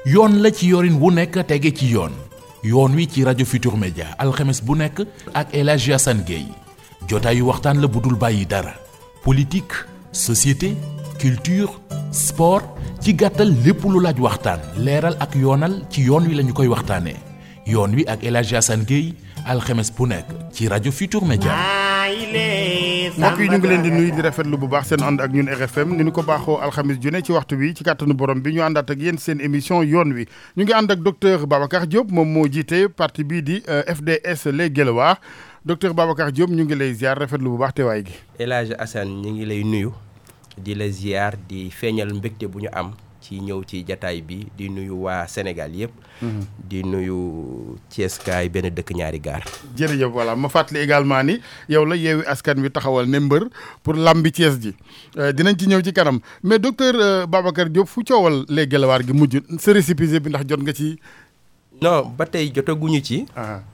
yoon la ci yorin wu nekk tege ci yoon yoon wi ci rajo Futur Media alxames bu nekk ak El Hadji Assane Gueye jotaayu waxtaan la bu dul bàyyi dara politique société culture sport ci gàttal lépp lu laaj waxtaan leeral ak yoonal ci yoon wi lañu koy waxtaanee yoon wi ak El Hadji Assane Gueye alxames bu nekk ci rajo Futur Media. mbokk yi ñu ngi leen di nuyu di rafetlu bu baax seen ànd ak ñun RFM ni ñu ko baaxoo alxamis ju ne ci waxtu bi ci kàttanu borom bi ñu àndaat ak yéen seen émission yoon wi ñu ngi ànd ak docteur Babacar Diop moom moo jiite parti bii di FDS les Guelwaar docteur Babacar Diop ñu ngi lay ziar rafetlu bu baax teewaay gi. El Hadji Assane ñu ngi lay nuyu di la ziar di feeñal mbégte bu ñu am ci ñëw ci jataay bi di nuyu waa Sénégal yëpp. di nuyu Thiès kaay benn dëkk ñaari gaar. jërëjëf voilà ma fàttali également ni yow la yeewi askan wi taxawal ne mbër pour lambi Thiès ji dinañ ci ñëw ci kanam mais docteur Babacar Diop fu coowal les Guelwaar gi mujj sa récépissé bi ndax jot nga ci. non ba tey jotaguñu ci.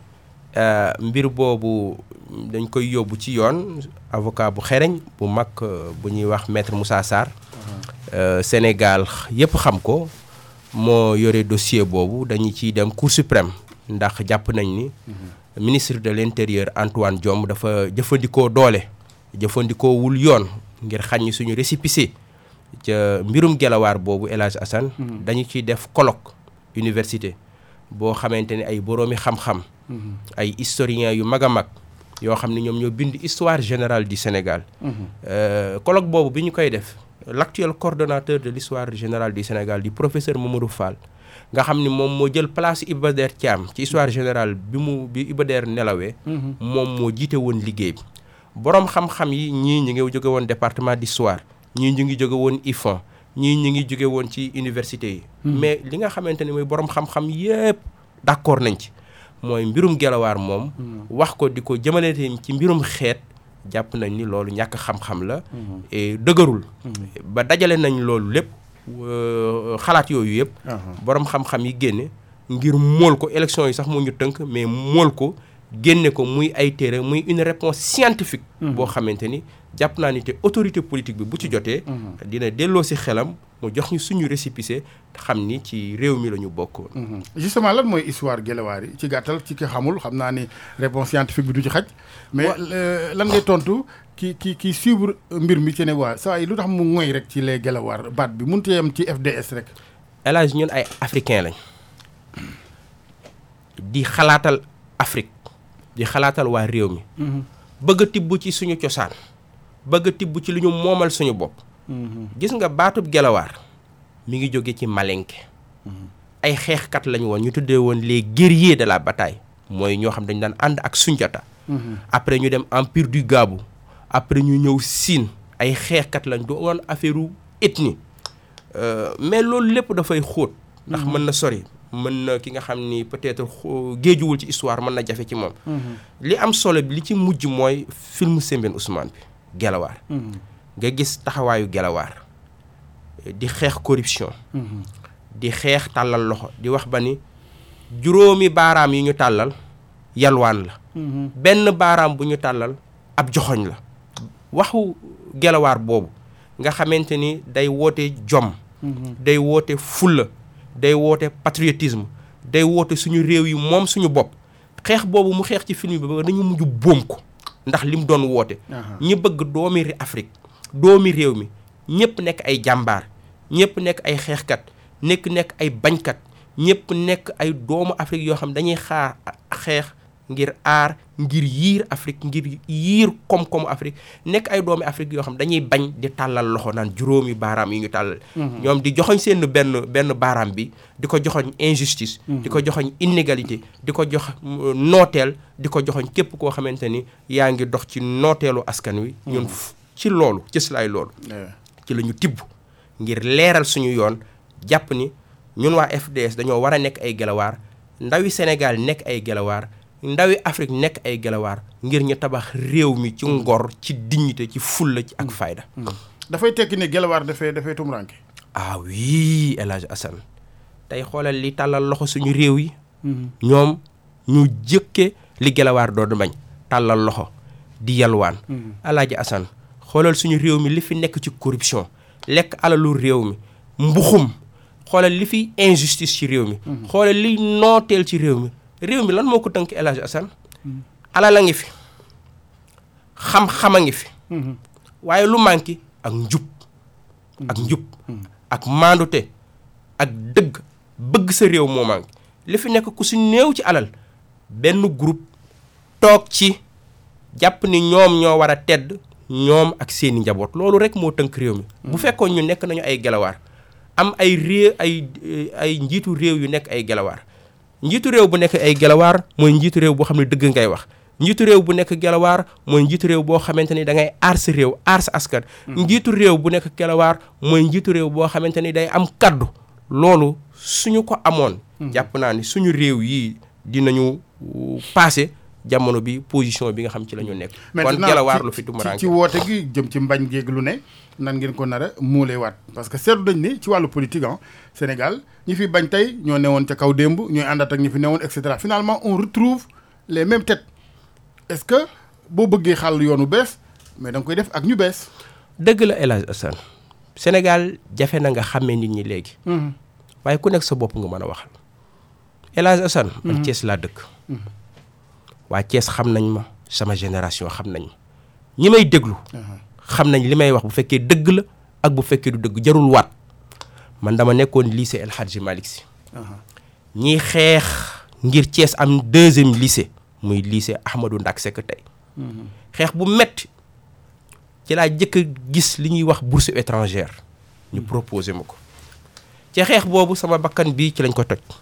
mbir boobu dañ koy yóbbu ci yoon avocat bu xereñ bu mag bu ñuy wax maître Moussa Sarr. Sénégal yëpp xam ko moo yore dossier boobu dañu ciy dem Cour suprême ndax jàpp nañ ni. ministre de l'intérieur Antoine Diome dafa jëfandikoo doole. jëfandikoo wul yoon ngir xañ suñu récépissé ca mbirum Guelwaar boobu El Hadji Assane dañu ciy def colloque université boo xamante ni ay boroomi xam-xam. ay historiens yu mag a mag yoo xam ne ñoom ñoo bind histoire générale du Sénégal. colloque boobu bi ñu koy def l'actuel coordonnateur de l'histoire générale du Sénégal di professeur Mamadou Fall nga xam ni moom moo jël place Iba Der Thiam ci histoire générale bi mu bi Iba Der nelawee. moom moo jiite woon liggéey bi. boroom xam-xam yi ñii ñu ngi jóge woon département d'histoire ñii ñu ngi jóge woon IFAN ñii ñu ngi jóge woon ci université yi. mais li nga xamante ni mooy boroom xam-xam yépp d'accord nañ ci. mooy mbirum Guelwaar moom. wax ko di ko jëmale ci mbirum xeet jàpp nañ ni loolu ñàkk xam-xam la. et dëgërul. ba dajale nañ loolu lépp xalaat yooyu yëpp. borom xam-xam yi génne ngir mool ko élection yi sax moo ñu tënk mais mool ko génne ko muy ay téere muy une réponse scientifique. boo xamante ni jàpp naa ni te autorité politique bi bu ci jotee. dina delloo si xelam. mu jox ñu suñu récépissé xam ni ci réew mi la ñu bokk. justement lan mooy histoire Guelwaar yi ci gàttal ci ki xamul xam naa ni réponse scientifique bi du ci xaj. mais lan ngay tontu ki ki ki suivre mbir mi ci ne waa saa yi lu tax mu ngoy rek ci les Guelwaar baat bi mënut a yem ci FDS rek. El Hadji ñun ay africain lañ di xalaatal Afrique di xalaatal waa réew mi. bëgg a tibb ci suñu cosaan bëgg a tibb ci lu ñu moomal suñu bopp. gis nga baatub Guelwaar mi ngi jóge ci malenke ay xeexkat lañu woon ñu tuddee woon les guerriers de la bataille mooy ñoo xam dañu daan ànd ak Sunjata après ñu dem empire du Gabou après ñu ñëw Siin ay xeexkat lañ du woon affaire u ethnie mais loolu lépp dafay xóot ndax mën na sori mën na ki nga xam ni peut-être géejuwul ci histoire mën na jafe ci moom li am solo bi li ci mujj mooy film Sembène Ousmane bi Guelwaar nga gis taxawaayu Guelwaar di xeex corruption di xeex tàllal loxo di wax ba ni juróomi baaraam yi ñu tàllal yalwaan la benn baaraam bu ñu tàllal ab joxoñ la waxu Guelwaar boobu nga xamante ni day woote jom day woote fulla day woote patriotisme day woote suñu réew yi moom suñu bopp xeex boobu mu xeex ci film bi ba dañu mujj boom ko ndax li mu doon woote ñi bëgg doomi Afrique doomi réew mi ñëpp nekk ay jàmbaar ñëpp nekk ay xeexkat nekk nekk ay bañkat ñëpp nekk ay doomu Afrique yoo xam dañuy xaar xeex ngir aar ngir yiir Afrique ngir yiir koom-koomu Afrique nekk ay doomi Afrique yoo xam dañuy bañ di tàllal loxo naan juróomi baaraam yi ñu tàllal ñoom di joxoñ seen benn benn baaraam bi di ko joxoñ injustice di ko joxoñ inégalité di ko jox nooteel di ko joxoñ képp koo xamante ni yaa ngi dox ci nooteelu askan wi ñun ci loolu cëslaay loolu ci la ñu tibb ngir leeral suñu yoon jàpp ni ñun waa FDS dañoo war a nekk ay Guelwaar ndawi Sénégal nekk ay Guelwaar ndawi Afrique nekk ay Guelwaar ngir ñu tabax réew mi ci ngor ci dignité ci fulla ci ak fayda dafay tekki ne Guelwaar dafay dafay tumuraanke ah oui El Hadj Assane tey xoolal li tàllal loxo suñu réew yi ñoom ñu jëkke li Guelwaar doon bañ tàllal loxo di yalwaan El Hadj Assane xoolal suñu réew mi li fi nekk ci corruption lekk alalu réew mi mbuxum xoolal li fi injustice ci réew mi xoolal liy nooteel ci réew mi réew mi lan moo ko tënk El Hadj Assane alal a ngi fi xam-xam a ngi fi waaye lu manqué ak njub ak njub ak maandute ak dëgg bëgg sa réew moo manqué li fi nekk ku si néew ci alal benn groupe toog ci jàpp ni ñoom ñoo war a tedd ñoom ak seeni njaboot loolu rek moo tënk réew mi bu fekkoon ñu nekk nañu ay gelawaar am ay réew ay ay njiitu réew yu nekk ay gelawaar njiitu réew bu nekk ay gelawaar mooy njiitu réew boo xam ne dëgg ngay wax njiitu réew bu nekk gelawaar mooy njiitu réew boo xamante ni da ngay aar sa réew aar sa askan njiitu réew bu nekk gelawaar mooy njiitu réew boo xamante ni day am kaddu loolu suñu ko amoon jàpp naa ni suñu réew yi dinañu passé jamono bi position bi nga xam ci la ñu nekk kon gelawaar lu fi tumuraanke ci woote gi jëm ci mbañ géeg lu ne nan ngeen ko nar a muulee waat parce que seetlu dañ ni ci wàllu politique ah Sénégal ñi fi bañ tey ñoo newoon ca kaw démb ñooy àndaat ak ñi fi newoon et cetera finalement on retrouve les mêmes têtes est-ce que boo bëggee xàll yoonu bees mais da nga koy def ak ñu bees. dëgg la El Hadj Assane Sénégal jafe na nga xàmmee nit ñi léegi. waaye ku nekk sa bopp nga mën a waxal. El Hadj Assane. man Thiès laa dëkk. waa Thiès xam nañ ma sama génération xam nañ ma ñi may déglu. xam nañ li may wax bu fekkee dëgg la ak bu fekkee du dëgg jarul waat man dama nekkoon lycée El Hadji Malick Sy. ñiy xeex ngir Thiès am deuxième lycée. muy lycée Ahmadou Ndak Seck tey xeex bu metti ci laa jëkk a gis li ñuy wax bourse étrangère ñu proposé ma ko ci xeex boobu sama bakkan bii ci lañ ko toj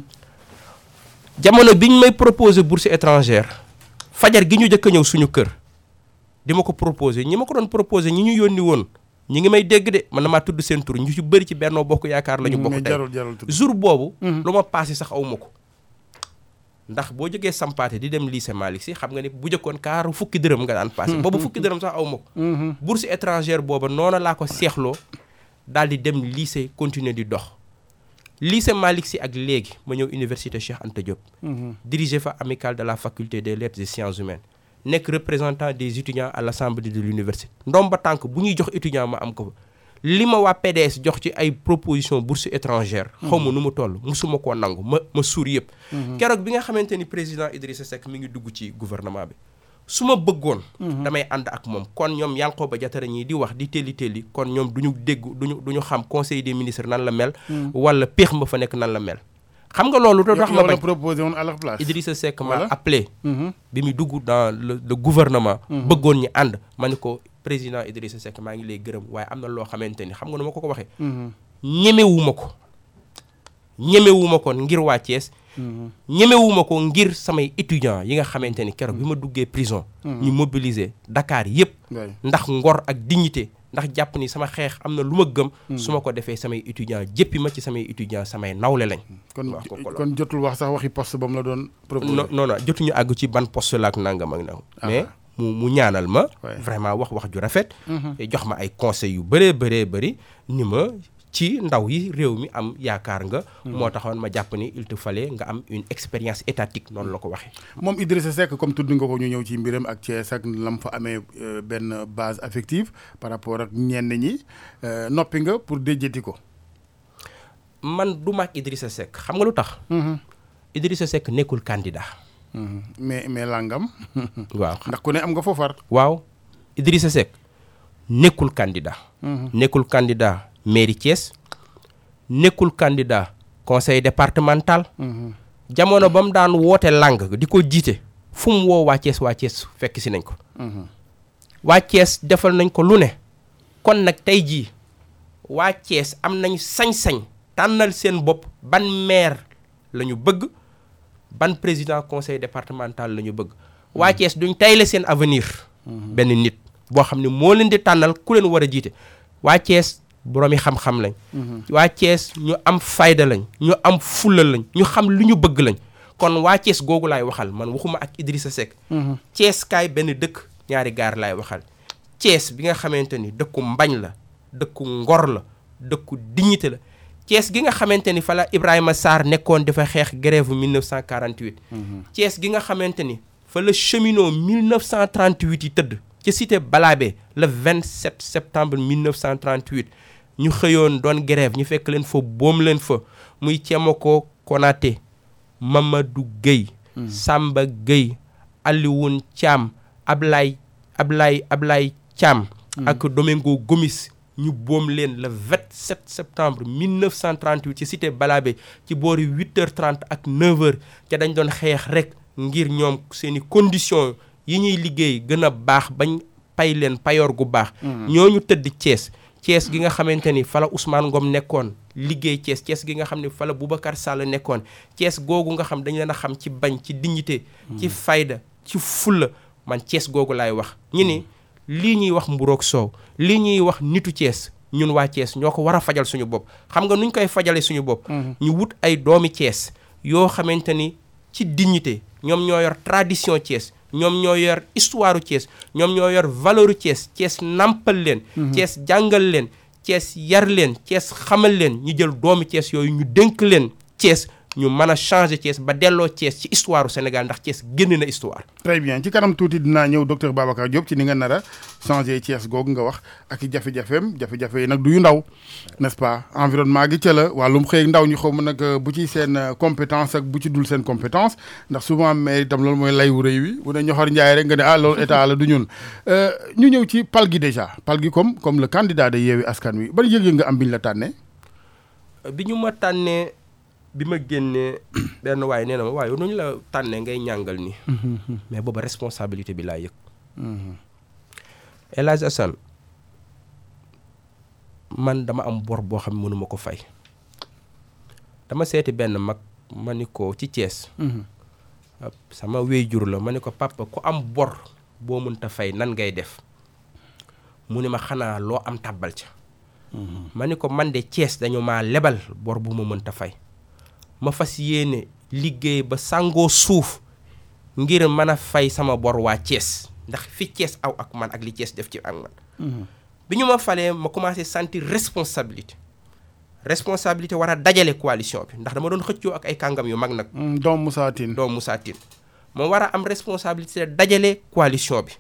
jamono biñ may proposé bourse étrangère fajar gi ñu jëkk a ñëw suñu kër di ma ko proposé ñi ma ko doon proposé ñi ñu yónni woon ñi ngi may dégg de man na maa tudd seen tur ñu ci bëri ci Benno Bokk Yaakaar la ñu bokk tey jour boobu lu ma passé sax aw ma ko ndax boo jógee sampaate di dem lycée Malick Sy xam nga ni bu jëkkoon kaaru fukki dërëm nga daan passé boobu fukki dërëm sax aw ma ko bourse étrangère booba noona laa ko seexloo daal di dem lycée continuer di dox lycée Malick Sy ak léegi ma ñëw université Cheikh Anta Diop dirigé fa amicale de la faculté des lettres et sciences humaines nekk représentant des étudiants à l'assemblée de l'université ndomba tànk bu ñuy jox étudiant ma am ko fa li ma waa PDS jox ci ay proposition bourse étrangère xaw ma nu mu toll musuma koo nangu ma ma suur yëpp keroog bi nga xamante ni président Idrissa Seck mi ngi dugg ci gouvernement bi su ma bëggoon damay ànd ak moom kon ñoom Yankhoba Diattara ñii di wax di telli telli kon ñoom du ñu dégg duñu du ñu xam conseil des ministres nan la mel wala péex ma fa nekk nan la mel xam nga loolu da tax ma bañ proposé woon à leur place Idrissa Seck ma appelé bi mu dugg dans le le gouvernement bëggoon ñi ànd ma ni ko président Idrissa Seck maa ngi lay gërëm waaye am na loo xamante ni xam nga nu ma ko ko waxee ñemewuma ko ñemewuma ko ngir waa Thiès ñemewuma ko ngir samay étudiants yi nga xamante ni keroog bi ma duggee prison ñu mobiliser Dakar yëpp ndax ngor ak dignité ndax jàpp ni sama xeex am na lu ma gëm su ma ko defee samay étudiants jëppi ma ci samay étudiants samay nawle lañ kon kon jotul wax sax waxi poste ba mu la doon proposé non non jotuñu àgg ci ban poste la ak nangam ak nangam mais mu mu ñaanal ma vraiment wax wax ju rafet jox ma ay conseils yu bëree bëree bëri ni ma ci ndaw yi réew mi am yaakaar nga moo taxoon ma jàpp ni il te fallait nga am une expérience étatique noonu la ko waxee moom Idrissa Seck comme tudd nga ko ñu ñëw ci mbiram ak Thiès ak lam fa amee benn base affective par rapport ak ñenn ñi noppi nga pour déjjati ko man du maag Idrissa Seck xam nga lu tax Idrissa Seck nekkul candidat mais mais langam waaw ndax ku ne am nga foofar waaw Idrissa Seck nekkul candidat nekkul candidat mairie Thiès nekkul candidat conseil départemental jamono ba mu daan woote lang di ko jiite fu mu woo waa Thiès waa Thiès fekk si nañ ko waa Thiès defal nañ ko lu ne kon nag tey jii waa Thiès am nañ sañ-sañ tànnal seen bopp ban maire la ñu bëgg ban président conseil départemental la ñu bëgg waa Thiès duñ tayle seen avenir benn nit boo xam ne moo leen di tànnal ku leen war a jiite waa Thiès boroomi xam-xam lañ waa Thiès ñu am fayda lañ ñu am fulla lañ ñu xam lu ñu bëgg lañ kon waa Thiès googu laay waxal man waxuma ak Idrissa Seck Thiès kaay benn dëkk ñaari gaar laay waxal Thiès bi nga xamante ni dëkku mbañ la dëkku ngor la dëkku dignité la Thiès gi nga xamante ni fa la Ibrahima Sarr nekkoon dafa xeex grève 1948 Thiès gi nga xamante ni fa la cheminot 1938 yi tëdd ci cité Balabé le 27 septembre 1938 ñu xëyoon doon grève ñu fekk leen fa boom leen fa muy Thiemako Konaté Mamadou Gueye Samba Gueye Alioune Thiam Ablaye Ablaye Ablaye Thiam ak Domingo Gomis ñu boom leen le 27 septembre 1938 ci cité Balabé ci boori 8h30 ak 9h te dañ doon xeex rek ngir ñoom seeni conditions yi ñuy liggéey gën a baax bañ pay leen payoor gu baax. ñooñu tëdd Thiès. Thiès gi nga xamante ni fala Ousmane Ngom nekkoon liggéey Thiès Thiès gi nga xam ne fala Boubacar Sall nekkoon Thiès googu nga xam dañ leen a xam ci bañ ci dignité ci fayda ci fulla man Thiès googu laay wax ñu ni lii ñuy wax mburoog soow lii ñuy wax nitu Thiès ñun waa Thiès ñoo ko war a fajal suñu bopp xam nga nuñ koy fajale suñu bopp ñu wut ay doomi Thiès yoo xamante ni ci dignité ñoom ñoo yor tradition Thiès ñoom ñoo yor histoire Thiès ñoom ñoo yor valeur Thiès Thiès nampal leen Thiès jàngal leen Thiès yar leen Thiès xamal leen ñu jël doomi Thiès yooyu ñu dénk leen Thiès ñu mën a changer Thiès ba delloo Thiès ci histoire Sénégal ndax Thiès génn na histoire. très bien ci kanam tuuti dinaa ñëw docteur Babacar Diop ci ni nga nar a changer Thiès googu nga wax ak i jafe-jafeem jafe-jafe yi nag du yu ndaw n'est-ce pas environnement gi ca la wàllum xëy ndaw ñi xaw ma nag bu ci seen compétence ak bu ci dul seen compétence ndax souvent mais itam loolu mooy lay wu rëy wi bu ne ñoxor njaay rek nga ne ah loolu état la du ñun ñu ñëw ci pal gi déjà pal gi comme comme le candidat de Yewwi Askan Wi ban yëg-yëg nga am biñ la tànnee. bi ñu ma tànnee. bi ma génnee benn waaye nee na ma waaye nu ñu la tànnee ngay ñàngal ni mais booba responsabilité bi laa yëg El Hadj Assane man dama am bor boo xam ne mënuma ko fay dama seeti benn mag ma ni ko ci Thiès sama wéyjur la ma ni ko papa ku am bor boo mënta fay nan ngay def mu ni ma xanaa loo am tàbbal ca ma ni ko man de Thiès dañu maa lebal bor bu ma mënta fay ma fas yéene liggéey ba sàngoo suuf ngir mën a fay sama bor waa Thiès ndax fi Thiès aw ak man ak li Thiès def ci ak man bi ñu ma falee ma commencé sentir responsabilité responsabilité war a dajale coalition bi ndax dama doon xëccoo ak ay kàngam yu mag nag doom Moussa Tine doom Moussa Tine ma war a am responsabilité dajale coalition bi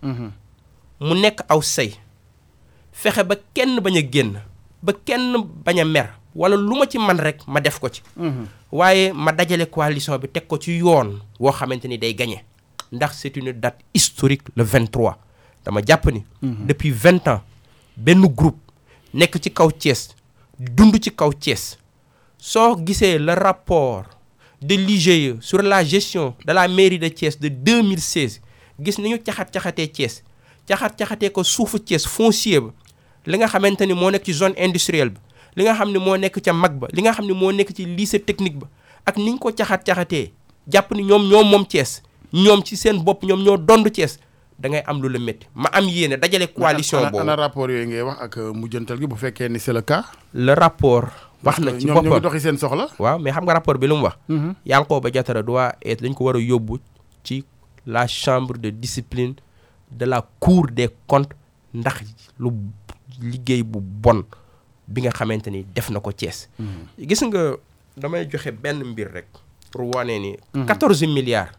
mu nekk aw say fexe ba kenn bañ a génn ba kenn bañ a mer wala lu ma ci man rek ma def ko ci waaye ma dajale coalition bi teg ko ci yoon woo xamante ni day gagné ndax c'est une date historique le 23 dama jàpp ni depuis vingt ans benn groupe nekk ci kaw Thiès dund ci kaw Thiès soo gisee le rapport de l'IGE sur la gestion de la mairie de Thiès de 2016 gis ni ñu caxat-caxatee Thiès caxat-caxatee ko suufu Thiès foncier ba li nga xamante ni moo nekk ci zone industrielle bi li nga xam ne moo nekk ca mag ba li nga xam ne moo nekk ci lycée technique ba ak ni ñu ko caxat-caxatee jàpp ni ñoom ñoom moom Thiès ñoom ci seen bopp ñoom ñoo dond Thiès da ngay am lu la métti ma am yéene dajale coalition boobu ana rapport yooyu ngay wax ak mujjantal gi bu fekkee ni c'est le cas le rapport wax na ci ñoom ñu ngi boppam doxi seen soxla waaw mais xam nga rapport bi lu mu wax Yankhoba Diattara doit être dañ ko war a yóbbu ci la chambre de discipline de la cour des comptes ndax lu liggéey bu bon bi nga xamante ni def na ko Thiès gis nga damay joxe benn mbir rek pour wane ni 14 milliards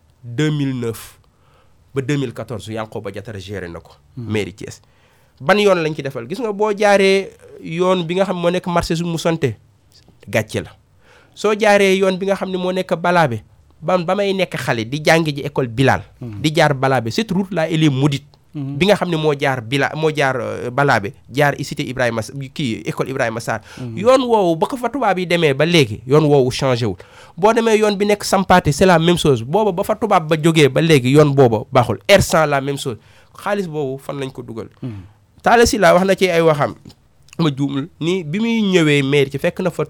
2009 ba 2014 Yankhoba Diattara géré na ko mairie Thiès ban yoon lañ ci defal gis nga boo jaaree yoon bi nga xam moo nekk marché su mu sonte gàcce la soo jaaree yoon bi nga xam ne moo nekk balaabe ba ba may nekk xale di jàngi ji école Bilal di jaar balaabe cette route là elle est maudite bi nga xam ne moo jaar bila moo jaar balaabe jaar cité Ibrahima kii école Ibrahima Sarr yoon woowu ba ko fa tubaab yi demee ba léegi yoon woowu changé wul boo demee yoon bi nekk Sampaate c'est la même chose booba ba fa tubaab ba jógee ba léegi yoon booba baaxul R100 la même chose xaalis boobu fan lañ ko dugal Talla Sylla wax na ci ay waxam ma juumul ni bi muy ñëwee mairie ci fekk na fa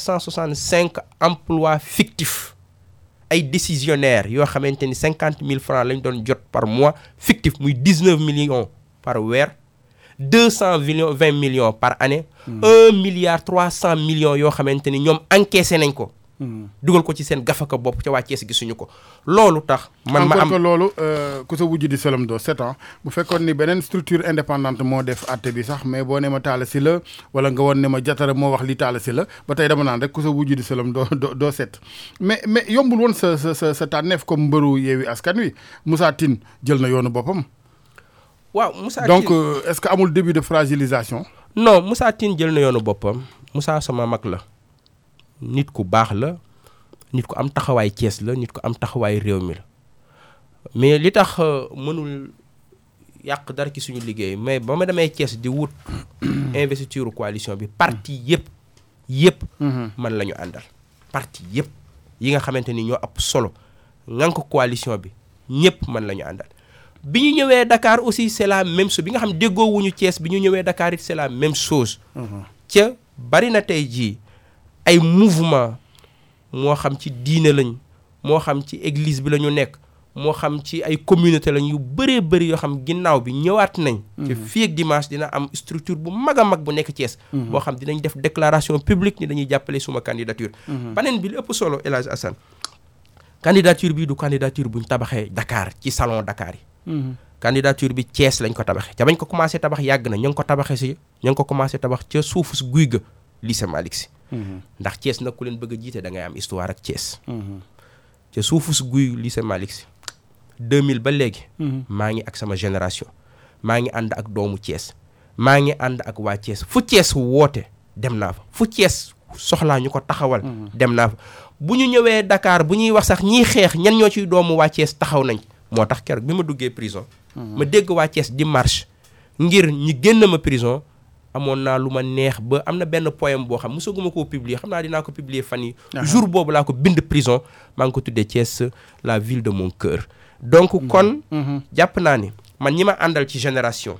365 emplois fictifs ay décisionnaires yoo xamante ni cinquante mille francs lañ doon jot par mois fictif muy dix neuf millions par weer deux cent millions vingt millions par année. un milliard trois cent millions yoo xamante ni ñoom encaissé nañ ko. dugal ko ci seen gafaka bopp ca waa Thiès gisuñu ko loolu tax. man ma encore am que loolu ku sa wujj di Selom doo sept ans bu fekkoon ni beneen structure indépendante moo def àtte bi sax mais boo ne ma Talla Sylla wala nga woon ne ma Diattara moo wax li Talla Sylla ba tey dama naan rek ku sa wujj di Selom doo doo doo set mais mais yombul woon sa sa sa sa tànneef comme mbëru Yewwi Askan Wi Moussa Tine jël na yoonu boppam. waaw Moussa donc Tine euh, est-ce que amul début de fragilisation. non Moussa Tine jël na yoonu boppam Moussa sama mag la nit ku baax la nit ku am taxawaay Thiès la nit ku am taxawaay réew mi la mais li tax mënul yàq dara ci suñu liggéey mais ba ma demee Thiès di wut investiture coalition bi parti yëpp yëpp man la ñu àndal parti yëpp yi nga xamante ni ñoo ëpp solo ngank coalition bi ñëpp man la ñu àndal bi ñu ñëwee Dakar aussi c'est la même chose bi nga xam déggoo wuñu Thiès bi ñu ñëwee Dakar it c'est la même chose ca bari na tey jii ay mouvement moo xam ci diine lañ moo xam ci église bi la ñu nekk moo xam ci ay communauté lañ yu bëree bëri yoo xam ginnaaw bi ñëwaat nañ ci fii ak dimanche dina am structure bu mag a mag bu nekk Thiès boo xam dinañ def déclaration publique ni dañuy jàppale suma candidature baneen bi li ëpp solo El Hadj Assane candidature bi du candidature buñ tabaxee Dakar ci salon Dakar yi candidature bi Thiès lañ ko tabaxee ca bañ ko commencé tabax yàgg na ñu ngi ko tabaxee si ñu ngi ko commencé tabax ca suufu guy ga lycée Malick Sy ndax Thiès nag ku leen bëgg a jiite da ngay am histoire ak Thiès ca suufu guy lycée Malick Sy 2000 ba léegi maa ngi ak sama génération maa ngi ànd ak doomu Thiès maa ngi ànd ak waa Thiès fu Thiès woote dem naa fa fu Thiès soxlaa ñu ko taxawal dem naa fa bu ñu ñëwee Dakar bu ñuy wax sax ñiy xeex ñan ñoo ciy doomu waa Thiès taxaw nañ moo tax keroog bi ma duggee prison ma dégg waa Thiès di marche ngir ñi génn ma prison amoon naa lu ma neex ba am na benn poème boo xam mosaguma koo publier xam naa dinaa ko publier fan yi jour boobu laa ko bind prison maa ngi ko tuddee Thiès la ville de mon cœur donc kon jàpp naa ni man ñi ma àndal ci génération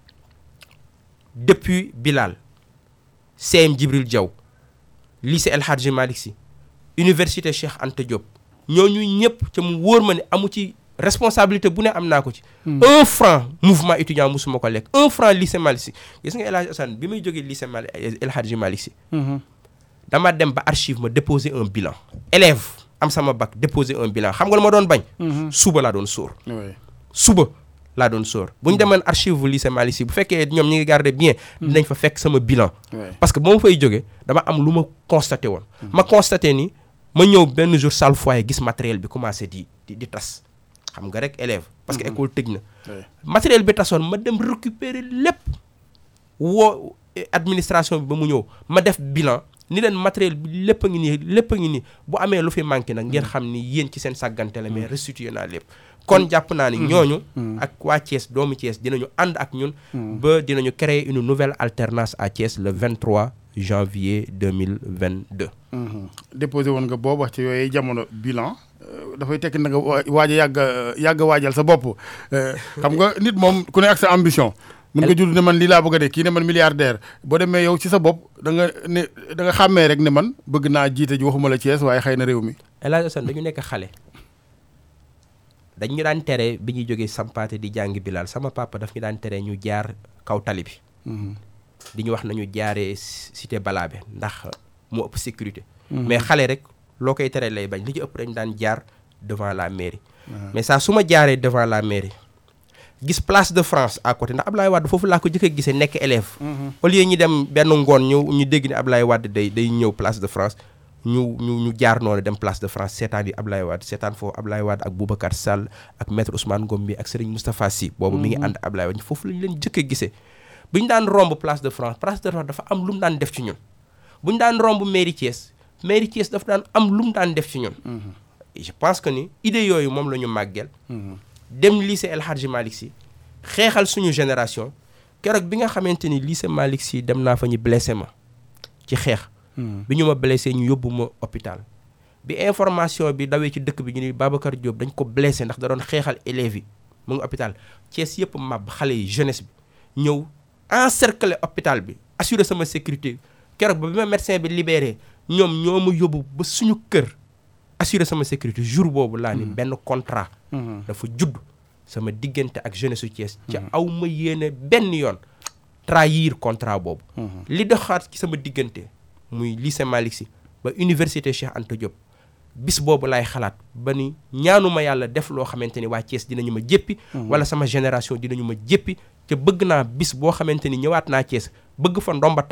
depuis Bilal CM Djibril Diaw lycée El Hadji Malick Sy université Cheikh Anta Diop ñooñu ñëpp ca mu wóor ma ne amu ci responsabilité bu ne am naa ko ci un franc mouvement étudiant musuma ko lekk un franc lycée Malick Sy gis nga El Hadji Assane bi may jógee lycée Malick El Hadji Malick Sy dama dem ba archive ma déposer un bilan élève am sama bac déposer un bilan xam nga lu ma doon bañ suba laa doon sóor suba laa doon sóor bu ñu demoon archive lycée Malick Sy bu fekkee ñoom ñi ngi garder bien dinañ fa fekk sama bilan parce que ba ma fay jógee dama am lu ma constaté woon ma constaté ni ma ñëw benn jour salle foyer gis matériel bi commencé di di di tas xam nga rek élève parce que école tëj na matériel bi tasoon ma dem récupérer lépp woo administration bi ba mu ñëw ma def bilan ni leen matériel bi lépp a ngi nii lépp a ngi nii bu amee lu fi manqué nag ngeen xam ni yéen ci seen sàggante la mais restitué naa lépp kon jàpp naa ni ñooñu ak waa Thiès doomu Thiès dinañu ànd ak ñun ba dinañu créer une nouvelle alternance à Thiès le 23 janvier 2022 déposé woon nga boobu wax ci yooyu jamono bilan dafay tekki na nga waaj a yàgg yàgg waajal sa bopp xam nga nit moom ku ne ak sa ambition mën nga judd ne man lii laa bëgg a de kii ne man milliardaire boo demee yow ci sa bopp da nga ne da nga xàmmee rek ne man bëgg naa jiite ji waxuma la Thiès waaye xëy na réew mi El Hadj Assane dañu nekk xale dañ ñu daan tere bi ñuy jógee sampaate di jàngi Bilal sama papa daf ñu daan tere ñu jaar kaw tali bi di ñu wax nañu jaaree cité Balabé ndax moo ëpp sécurité mais xale rek loo koy tere lay bañ li ci ëpp dañ daan jaar devant la mairie mais saa su ma jaaree devant la mairie gis place de France à côté ndax Ablaye Wade foofu laa ko jëkk a gisee nekk élève au lieu ñu dem benn ngoon ñu ñu dégg ne Ablaye Wade day day ñëw place de France ñu ñu ñu jaar noonu dem place de France seetaan yi Ablaye Wade seetaan foofu Ablaye Wade ak Boubacar Sall ak maître Ousmane Ngom bi ak Serigne Moustapha Sy boobu mi ngi ànd Ablaye Wade foofu lañu leen jëkk a gisee bu ñu daan romb place de France place de France dafa am lu mu daan def ci ñun bu ñu daan romb mairie Thiès mairie Thiès dafa daan am lu mu daan def ci ñun je pense que ni idée yooyu moom la ñu màggeel dem lycée El Hadji Malick Sy xeexal suñu génération keroog bi nga xamante ni lycée Malick Sy dem naa fa ñu blessé ma ci xeex bi ñu ma blessé ñu yóbbu ma hôpital bi information bi dawee ci dëkk bi ñu ni Babacar Diop dañ ko blessé ndax da doon xeexal élèves yi mu ngi hôpital Thiès yëpp màbb xale yi jeunesse bi ñëw encercler hôpital bi assurer sama sécurité keroog ba bi ma médecin bi libéré ñoom ñoo ma yóbbu ba suñu kër assurer sama sécurité jour boobu laa ni benn contrat dafa judd sama diggante ak jeunesse su Thiès ca aw ma yéene benn yoon trahir contrat boobu li doxaat ci sama diggante muy lycée Malick Sy ba université Cheikh Anta Diop bis boobu laay xalaat ba ni ñaanuma yàlla def loo xamante ni waa Thiès dinañu ma jéppi wala sama génération dinañu ma jéppi ca bëgg naa bis boo xamante ni ñëwaat naa Thiès bëgg fa ndomba tànk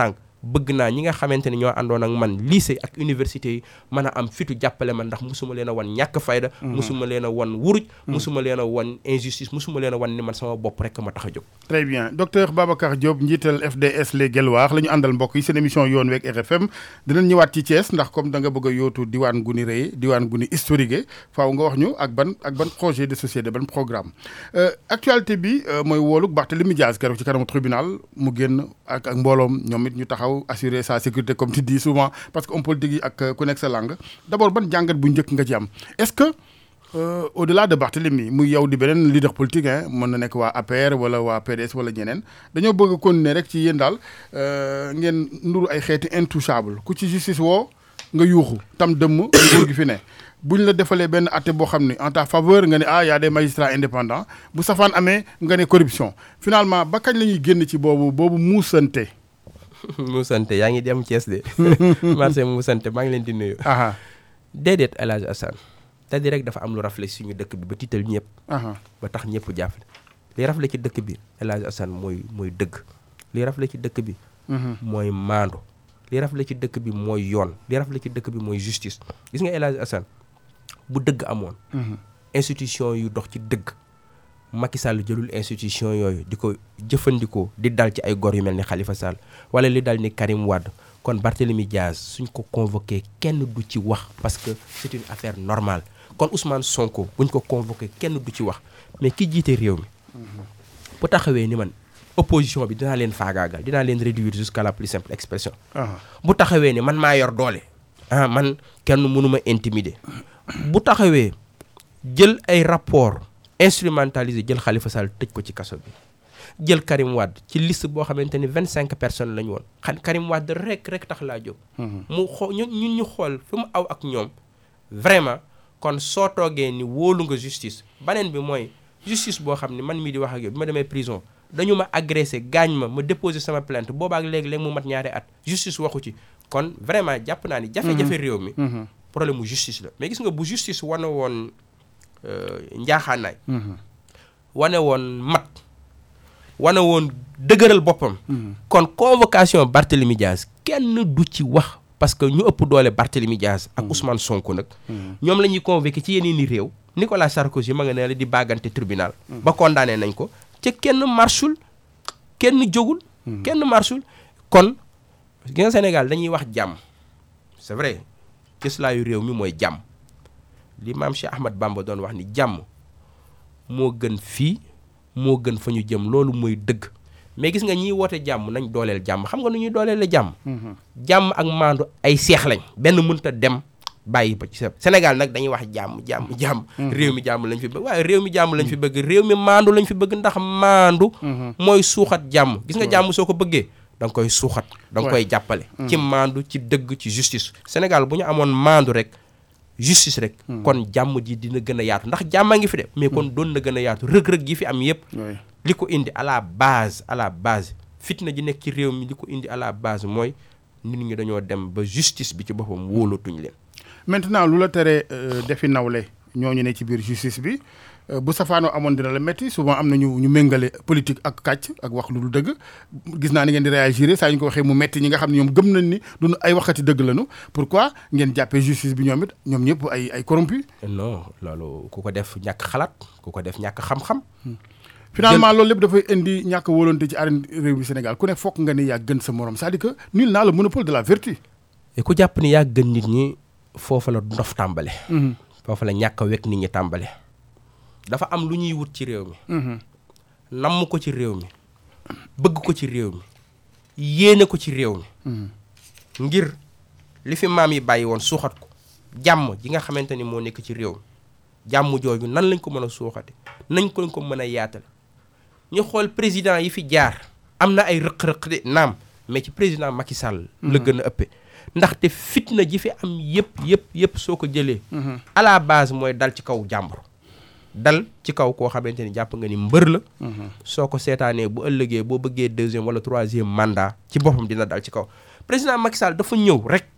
bëgg naa ñi nga xamante ni ñoo àndoon ak man lycée ak université yi mën a am fitu jàppale man ndax musuma leen a wan ñàkk fayda musuma leen a wan wuruj musuma leen a wan injustice musuma leen a wan ni man sama bopp rek ma tax a jóg très bien docteur Babacar Diop njiital FDS les Guelwaar la ñu àndal mbokk yi seen émission yoon week RFM dinañ ñëwaat ci Thiès ndax comme da nga bëgg a yóotu diwaan gu ni rëy diwaan gu ni historique faaw nga wax ñu ak ban ak ban projet de société ban programme actualité bi mooy wooluk Barthélémy Diaz keroog ci kanamu tribunal mu génn ak ak mbooloom ñoom it ñu taxaw assurer sa sécurité comme tu dis souvent parce que homme politique yi ak ku nekk sa langue d'abord ban jàngat bu njëkk nga ci am est-ce que Euh, au-delà de Barthélemy muy yow di beneen leader politique hein mën na nekk waa APR wala waa PDS wala ñeneen dañoo bëgg a continuer rek ci yéen daal ngeen nduru ay xeeti intouchable ku ci justice woo nga yuuxu tam dëmm nguur gi fi ne buñ la defalee benn atte boo xam ne en ta faveur nga ne ah y a des magistrats indépendants bu safaan amee nga ne corruption finalement ba kañ la ñuy génn ci boobu boobu muusante. muusante yaa ngi dem Thiès de marché muusante maa ngi leen di nuyu. déedéet El Hadj Assane c'est-à-dire rek dafa am lu rafle suñu dëkk bi ba tiital ñëpp. ba tax ñëpp jàppale. li rafle ci dëkk bi El Hadj Assane mooy mooy dëgg. li rafle ci dëkk bi. mooy maandu. li rafle ci dëkk bi mooy yoon. li rafle ci dëkk bi mooy justice. gis nga El Hadj Assane bu dëgg amoon. institution yu dox ci dëgg. Macky Sall jëlul institution yooyu di ko jëfandikoo di dal ci ay gor yu mel ni Khalifa Sall wala li dal ni Karim Wade kon Barthélemy Diaz suñ ko convoqué kenn du ci wax parce que c'est une affaire normale. kon Ousmane Sonko buñ ko convoqué kenn du ci wax mais ki jiite réew mi bu taxawee ni man opposition bi dinaa leen faagaagal dinaa leen réduire jusqu'à la plus simple expression bu taxawee ni man maa yor doole ah man kenn mënuma intimider bu taxawee jël ay rapport instrumentalisé jël Khalifa Sall tëj ko ci kaso bi jël Karim Wade ci liste boo xamante ni vingt cinq personnes la ñu woon xam Karim Wade rek rek tax laa jóg mu xoo ñun ñu xool fi mu aw ak ñoom vraiment kon soo toogee ni wóolu nga justice baneen bi mooy justice boo xam ne man mii di wax ak yow bi ma demee prison dañu ma agressé gaañ ma ma déposé sama plainte boobaak léegi-léegi mu mat ñaari at justice waxu ci kon vraiment jàpp naa ni jafe-jafe réew mi problème mu justice la mais gis nga bu justice wane woon njaaxaanaay wane woon mat wane woon dëgëral boppam kon convocation Barthélemy Diaz kenn du ci wax parce que ñu ëpp doole Barthélemy Diaz ak Ousmane Sonko nag ñoom la ñuy convoqué ci yeneen i réew Nicolas Sarkozy ma nga ne la di bàggante tribunal ba condamné nañ ko ca kenn marchul kenn jógul kenn marchul kon gi nga Sénégal dañuy wax jàmm c'est vrai cëslaayu réew mi mooy jàmm li maam Cheikh Ahmad Bamba doon wax ni jàmm moo gën fii moo gën fa ñu jëm loolu mooy dëgg mais gis nga ñiy woote jàmm nañ dooleel jàmm xam nga nu ñuy dooleel la jàmm jàmm ak maandu ay seex lañ benn mënta dem bàyyi ba ci sa Sénégal nag dañuy wax jàmm jàmm jàmm réew mi jàmm lañ fi bëgg waaye réew mi jàmm lañ fi bëgg réew mi maandu lañ fi bëgg ndax maandu mooy suuxat jàmm gis nga jàmm soo ko bëggee da nga koy suuxat da nga koy jàppale ci maandu ci dëgg ci justice Sénégal bu ñu amoon maandu rek justice rek kon jàmm ji dina gën a yaatu ndax jàmm a ngi fi de mais kon doon na gën a yaatu rëg-rëg yi fi am yépp li ko indi à la base à la base fitna ji nekk ci réew mi li ko indi à la base mooy nit ñi dañoo dem ba justice bi ci boppam wóolatuñ leen maintenant lu la tere defi nawle ñooñu ne ci biir justice bi bu safaanoo amoon dina la métti souvent am na ñu ñu méngale politique ak kàcc ak wax lu dul dëgg gis naa ni ngeen di réagir saa ñu ko waxee mu métti ñi nga xam ne ñoom gëm nañ ni duñu ay waxati dëgg lañu pourquoi ngeen jàppee justice bi ñoom it ñoom ñëpp ay ay corrompu non loolu ku ko def ñàkk xalaat ku ko def ñàkk xam-xam finalement loolu lépp dafay indi ñàkk wóolante ci arène réew mi Sénégal ku ne fokk nga ni yaa gën sa morom c'est-à-dire que nul n'a le monopole de la vertu et ku jàpp ni yaa gën nit ñi foofu la ndof tàmbale foofu la ñàkk a wekk nit ñi tàmbale dafa am lu ñuy wut ci réew mi namm ko ci réew mi bëgg ko ci réew mi yéene ko ci réew mi ngir li fi maam yi bàyyi woon suuxat ko jàmm ji nga xamante ni moo nekk ci réew mi jàmm jooju nan lañ ko mën a suuxate nañ ko ko mën a yaatal ñu xool président yi fi jaar am na ay rëq-rëq de naam mais ci président Macky Sall la gën a ëppee ndaxte fitna ji fi am yëpp yëpp yëpp soo ko jëlee à la base mooy dal ci kaw jàmbur dal ci kaw koo xamante ni jàpp nga ni mbër la soo ko seetaanee bu ëllëgee boo bëggee deuxième wala troisième mandat ci boppam dina dal ci kaw président Macky Sall dafa ñëw rek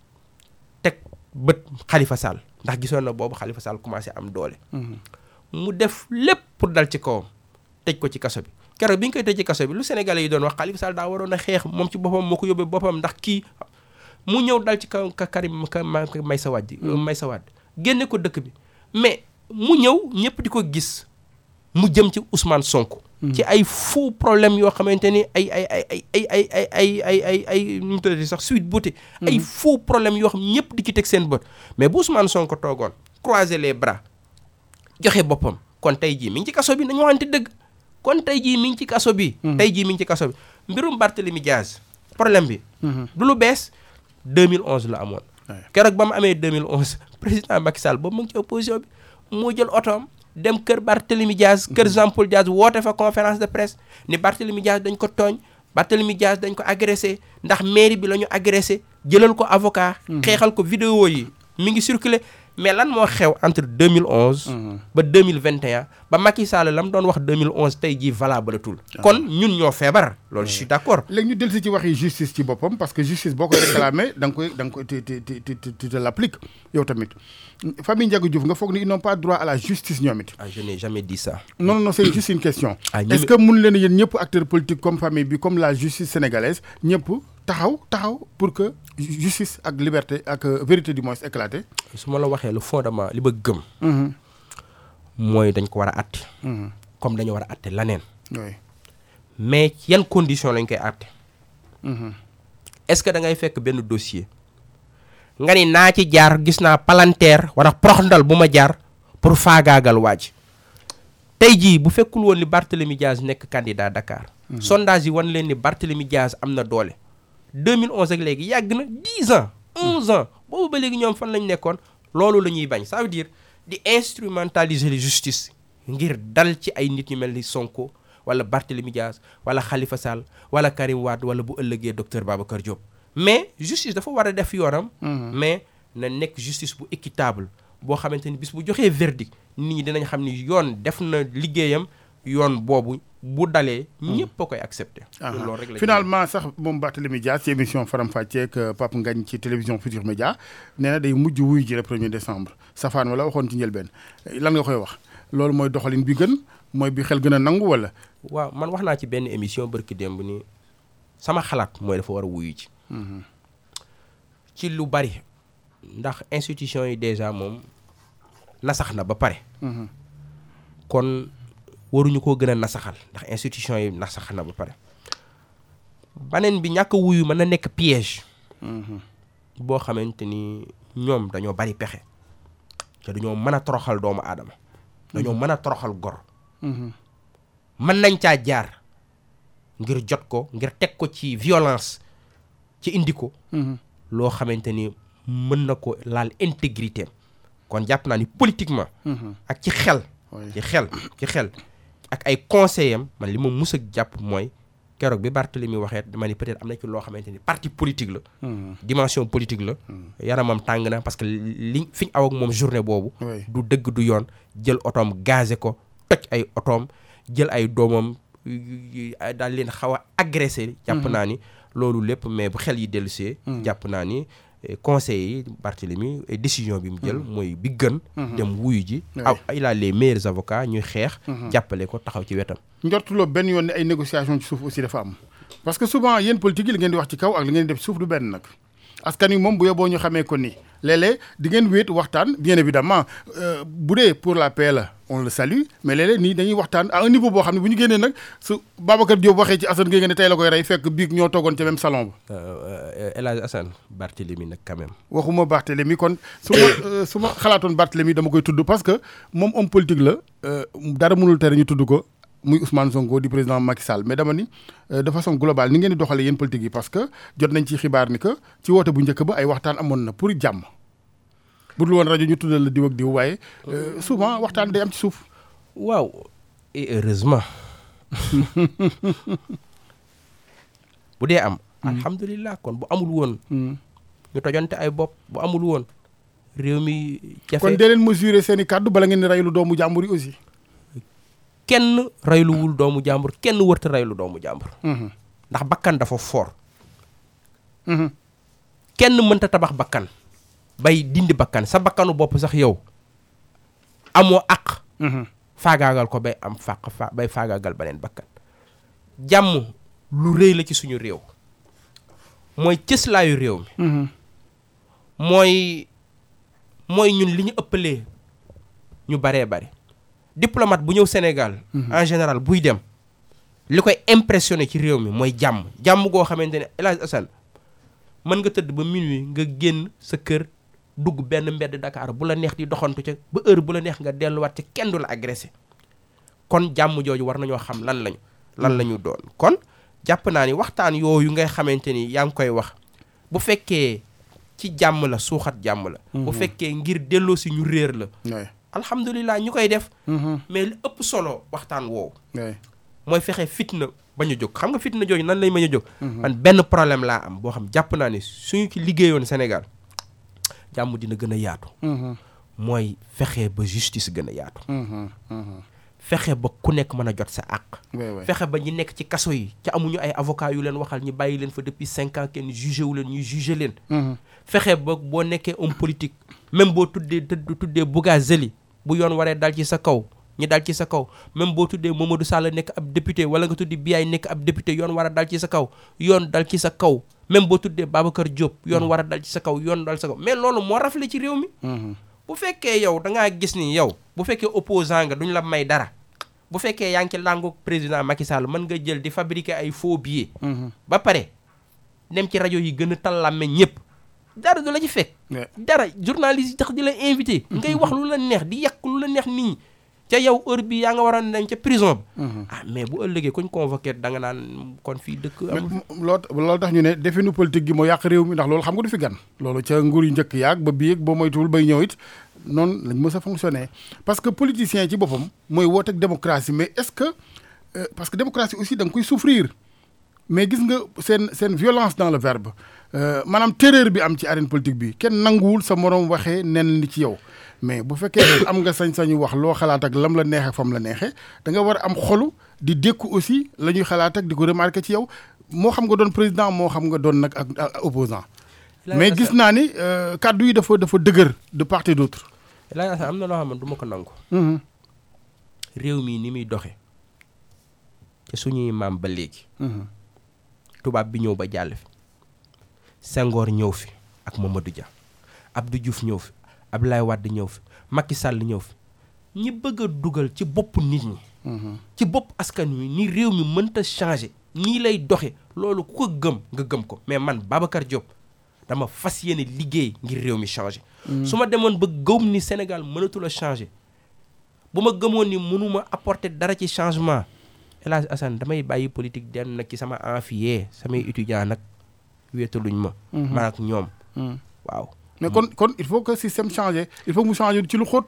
teg bët Khalifa Sall ndax gisoon na boobu Khalifa Sall commencé am doole mu def lépp pour dal ci kawam tëj ko ci kaso bi keroog bi ñu koy tëj ci kaso bi lu sénégalais yi doon wax Khalifa Sall daa waroon a xeex moom ci boppam moo ko yóbbee boppam ndax kii mu ñëw dal ci kaw ka Karim ka Meïssa Wade Meïssa Wade génne ko dëkk bi mais mu ñëw ñëpp di ko gis mu jëm ci Ousmane Sonko. ci ay faux problème yoo xamante ni ay ay ay ay ay ay ay ay ay ay ay nu mu tuddati sax suite beauté ay faux problème yoo xam ñëpp di ci teg seen bët mais bu Ousmane Sonko toogoon croiser les bras joxe boppam kon tey jii mi ngi ci kaso bi nañu waxante dëgg kon tey jii mi ngi ci kaso bi. tey jii mi ngi ci kaso bi mbirum Barthélemy Diaz problème bi. du lu bees 2011 la amoon. keroog ba mu amee 2011 président Macky Sall boobu mu ngi ci opposition bi moo jël otoom dem kër Barthélemy Diaz kër Jean Paul Diaz woote fa conférence de presse ni Barthélemy Diaz dañ ko tooñ Barthélemy Diaz dañ ko agressé ndax mairie bi la ñu agressé jëlal ko avocat. xeexal ko vidéo yi mi ngi circulé mais lan moo xew entre 2011. ba 2021 ba Macky Sall la mu doon wax 2011 tey jii valable tul kon ñun ñoo feebar loolu je suis d' accord. léegi ñu dellu si ci waxi justice ci boppam parce que justice boo koy réclamé da nga koy da nga koy te te te te te l' applique yow tamit famille Ndiaga Diouf nga foog ni ils n'ont pas droit à la justice ñoom it. ah je n'ai jamais dit ça. non non c' est juste une question. ah est ce que mun leen yéen ñëpp acteurs politiques comme famille bi comme la justice sénégalaise ñëpp taxaw taxaw pour que justice ak liberté ak vérité du moins éclaté. su ma la waxee le fondement li ba gëm. mooy dañ ko war a atte. comme dañu war a atte laneen. oui mais yan condition lañ koy atte. est ce que da ngay fekk benn dossier. nga ni naa ci jaar gis naa palanteer wala proxndal bu ma jaar pour faagaagal waaj tey jii bu fekkul woon ni Barthélemy Diaz nekk candidat Dakar. sondage yi wan leen ni Barthélemy Diaz am na doole. 2011 ak léegi yàgg na 10 ans 11 ans boobu ba léegi ñoom fan lañ nekkoon loolu la ñuy bañ ça veut dire di instrumentaliser la justice ngir dal ci ay nit ñu mel ni Sonko wala Barthélemy Diaz wala Khalifa Sall wala Karim Wade wala bu ëllëgee docteur Babacar Diop. mais justice dafa war a def yoonam. mais na nekk justice bu équitable boo xamante ni bis bu joxee verdict nit ñi dinañ xam ni yoon def na liggéeyam yoon boobu bu dalee. ñëpp a koy accepté. loolu rek la finalement sax moom Barthélemy Dias ci émission Faram Facce ak Pape Ngagne ci télévision Futur Média nee na day mujj wuyu ji le premier décembre safaan wala waxoon ci njëlbeen lan nga koy wax loolu mooy doxalin bi gën mooy bi xel gën a nangu wala. waaw man wax naa ci benn émission barki démb ni sama xalaat mooy dafa war a wuyu ji. ci lu bari ndax institution yi déjà moom nasax na ba pare. kon waruñu koo gën a nasaxal ndax institution yi nasax na ba pare. baneen bi ñàkk wuyu mën na nekk piège. boo xamante ni ñoom dañoo bari pexe. te dañoo mën a toroxal doomu aadama. dañoo mën a toroxal gor. mën nañ caa jaar ngir jot ko ngir teg ko ci violence. ci indi ko. loo xamante ni mën na ko laal intégrité kon jàpp naa ni politiquement. ak ci xel. ci xel ci xel ak ay conseils am man li ma mus a jàpp mooy keroog bi Barthélemy waxee dama ni peut-être am na ci loo xamante ni parti politique la. dimension politique la. yaramam tàng na parce que li fi ñu aw ak moom journée boobu. du dëgg du yoon jël otoom gazé ko toj ay otoom jël ay doomam daal leen xaw a agressé. jàpp naa ni. loolu lépp mais bu xel yi dellusee jàpp naa ni conseil yi Barthélemy décision bi mu jël mooy bi gën dem wuyu ji aw il a les meilleurs avocats ñuy xeex jàppale ko taxaw ci wetam njortuloo benn yoon ne ay négociation ci suuf aussi dafa am parce que souvent yéen politique yi li ngeen di wax ci kaw ak li ngeen di def ci suuf du benn nag askan wi moom bu yóbboo ñu xamee ko ni léeg-léeg di ngeen wéet waxtaan bien évidemment bu dee pour la paix la on le salue mais léeg-léeg nii dañuy waxtaan à un niveau boo xam ne bu ñu génnee nag su Babacar Diop waxee ci Assane Gueye nga ne tey la koy rey fekk biig ñoo toogoon ca même salon ba. El Hadj Assane Barthélemy nag quand même. waxuma Barthélemy kon su ma su ma xalaatoon Barthélemy dama koy tudd parce que moom homme politique la dara mënul tere ñu tudd ko. muy Ousmane Sonko di président Macky Sall mais dama ni de façon globale ni ngeen di doxalee yéen politique yi parce que jot nañ ci xibaar ni que ci woote bu njëkk ba ay waxtaan amoon na pour jàmm bu dul woon rajo ñu tuddal la diw ak diw waaye souvent waxtaan day am ci suuf. waaw et heureusement bu dee am. alhamdulilah kon bu amul woon. ñu tojante ay bopp bu amul woon réew mi. jafe kon dee leen mesurer seen i kàddu bala ngeen di reylu doomu jàmbur yi aussi. kenn reyluwul doomu jàmbur kenn wërta reylu doomu jàmbur ndax bakkan dafa foor kenn mënta tabax bakkan bay dindi bakkan sa bakkanu bopp sax yow amoo àq faagaagal ko bay am fàq fa bay faagaagal beneen bakkan jàmm lu rëy la ci suñu réew mooy cëslaayu réew mi mooy mooy ñun li ñu ëppalee ñu baree bare diplomate bu ñëw Sénégal en général buy dem li koy impressionné ci réew mi mooy jàmm jàmm goo xamante ne El Hadj Assane mën nga tëdd ba minuit nga génn sa kër dugg benn mbedd Dakar bu la neex di doxantu ca ba heure bu la neex nga delluwaat ca kenn du la agressé kon jàmm jooju war nañoo xam lan lañu lan la ñu doon kon jàpp naa ni waxtaan yooyu ngay xamante ni yaa ngi koy wax bu fekkee ci jàmm la suuxat jàmm la bu fekkee ngir delloo si ñu réer la alhamdulilah ñu koy def mais li ëpp solo waxtaan woowu mooy fexe fitna bañ a jóg xam nga fitna jooju nan lay bañ a jóg man benn problème laa am boo xam jàpp naa ni suñu ci liggéeyoon Sénégal jàmm dina gën a yaatu mooy fexe ba justice gën a yaatu fexe ba ku nekk mën a jot sa àq fexe ba ñi nekk ci kaso yi ca amuñu ay avocat yu leen waxal ñi bàyyi leen fa depuis cinq ans kenn jugé wu leen ñuy jugé leen fexe ba boo nekkee homme politique même boo tuddee tuddee Bougazelli bu yoon waree dal ci sa kaw ñi dal ci sa kaw même boo tuddee Mamadou Sall nekk ab député wala nga tuddi Biaye nekk ab député yoon war a dal ci sa kaw yoon dal ci sa kaw même boo tuddee Babacar Diop yoon war a dal ci sa kaw yoon dal sa kaw mais loolu moo rafle ci réew mi bu fekkee yow da ngaa gis ni yow bu fekkee opposant nga duñ la may dara bu fekkee yaa ngi ci làngu président Macky Sall mën nga jël di fabriquer ay faux billets ba pare dem ci rajo yi gën a tallame ñëpp dara du la ci fekk dara journaliste yi tax di la invité ngay wax lu la neex di yàq lu la neex nit ñi ca yow heure bi yaa nga waroon dem ca prison bi ah mais bu ëllëgee kuñ convoqué da nga naan kon fii dëkk loo loolu tax ñu ne definu politique gi moo yàq réew mi ndax loolu xam nga du fi gan loolu ca nguur yu njëkk yaag ba bii boo moytuwul bay ñëw it noonu lañ mës a fonctionner parce que politicien ci boppam mooy wooteeg démocratie mais est-ce que parce que démocratie aussi da nga koy souffrir mais gis nga seen seen violence dans le verbe maanaam terreur bi am ci arène politique bi kenn nanguwul sa moroom waxee nen ni ci yow mais bu fekkee am nga sañ-sañu wax loo xalaat ak lam la neexee ak fam la neexee da nga war a am xolu di dékku aussi la ñuy xalaat ak di ko remarquer ci yow moo xam nga doon président moo xam nga doon nag ak opposant mais gis naa ni kàddu yi dafa dafa dëgër de part et d'autre. laa am na loo xam ne du ma ko nangu. réew mii ni muy doxe te suñuy maam ba léegi. tubaab bi ñëw ba jàll fi. Senghor ñëw fi ak Mamadou Dia Abdou Diouf ñëw fi Abdoulaye Wade ñëw fi Macky Sall ñëw fi ñi bëgg a dugal ci bopp nit ñi. ci bopp askan wi ni réew mi mënta changer nii lay doxe loolu ku ko gëm nga gëm ko mais man Babacar Diop. dama fas yéene liggéey ngir réew mi changé su ma demoon ba gëm ni Sénégal mënatul a changé bu ma gëmoon ni mënuma apporter dara ci changement El Hadj Assane damay bàyyi politique dem nag ci sama amphiye samay étudiant nag wéetaluñ ma man ak ñoom waaw mais kon kon il faut que système changé il faut mu changer ci lu xóot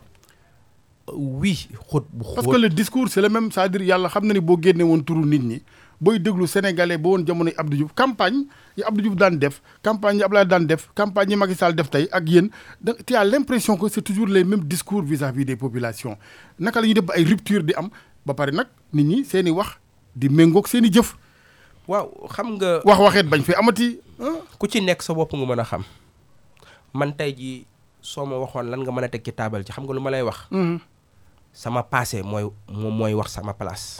oui xóot bu xóot parce que le discours c'est le même c'est-à-dire yàlla xam na ni boo génne woon turu nit ñi booy déglu sénégalais ba woon jamonoy Abdou Diouf campagne yi Abdou Diouf daan def campagne yi Abdoulaye daan def campagne yi Macky Sall def tey ak yéen da tu as l'impression que c'est toujours les mêmes discours vis-à-vis des populations naka la ñuy def ba ay rupture di am ba pare nag nit ñi seen i wax di méngoog seen i jëf. waaw xam nga. wax waxeet bañ fi amati. ku ci nekk sa bopp nga mën a xam man tey jii soo ma waxoon lan nga mën a teg ci taabal ci xam nga lu ma lay wax. sama passé mooy moom mooy wax sama place.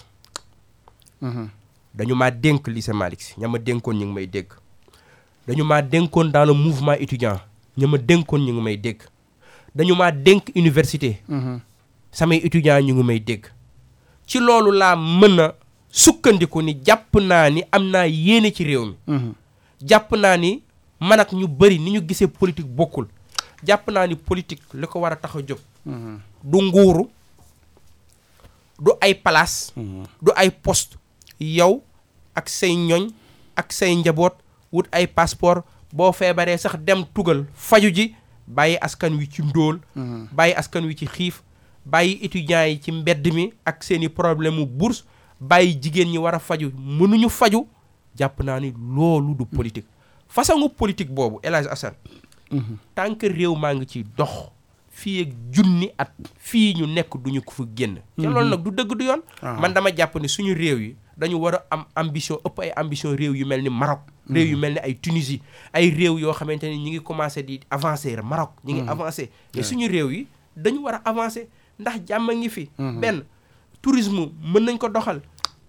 dañu maa dénk lycée Malick Sy ña ma dénkoon ñu ngi may dégg dañu maa dénkoon dans le mouvement étudiant ña ma dénkoon ñu ngi may dégg dañu maa dénk université samay étudiants ñu ngi may dégg ci loolu laa mën a sukkandiku ni jàpp naa ni am naa yéene ci réew mi jàpp naa ni man ak ñu bëri ni ñu gisee politique bokkul jàpp naa ni politique li ko war a tax a jóg du nguuru du ay place du ay poste yow ak say ñoñ ak say njaboot wut ay passeport boo feebaree sax dem tugal faju ji bàyyi askan wi ci ndóol bàyyi askan wi ci xiif bàyyi étudiants yi ci mbedd mi ak seeni problème mu bourse bàyyi jigéen ñi war a faju mënuñu faju jàpp naa ni loolu du politique façon politique boobu El Hadj Assane tant que réew maa ngi ci dox fii ak junni at fii ñu nekk duñu ko fa génn te loolu nag du dëgg du yoon man dama jàpp ne suñu réew yi dañu war a am ambition ëpp ay ambition réew yu mel ni Maroc réew yu mel ni ay Tunisie ay réew yoo xamante ni ñi ngi commencé di avancer Maroc ñi ngi avancer mais suñu réew yi dañu war a avancer ndax jàmm ngi fi benn tourisme mën nañ ko doxal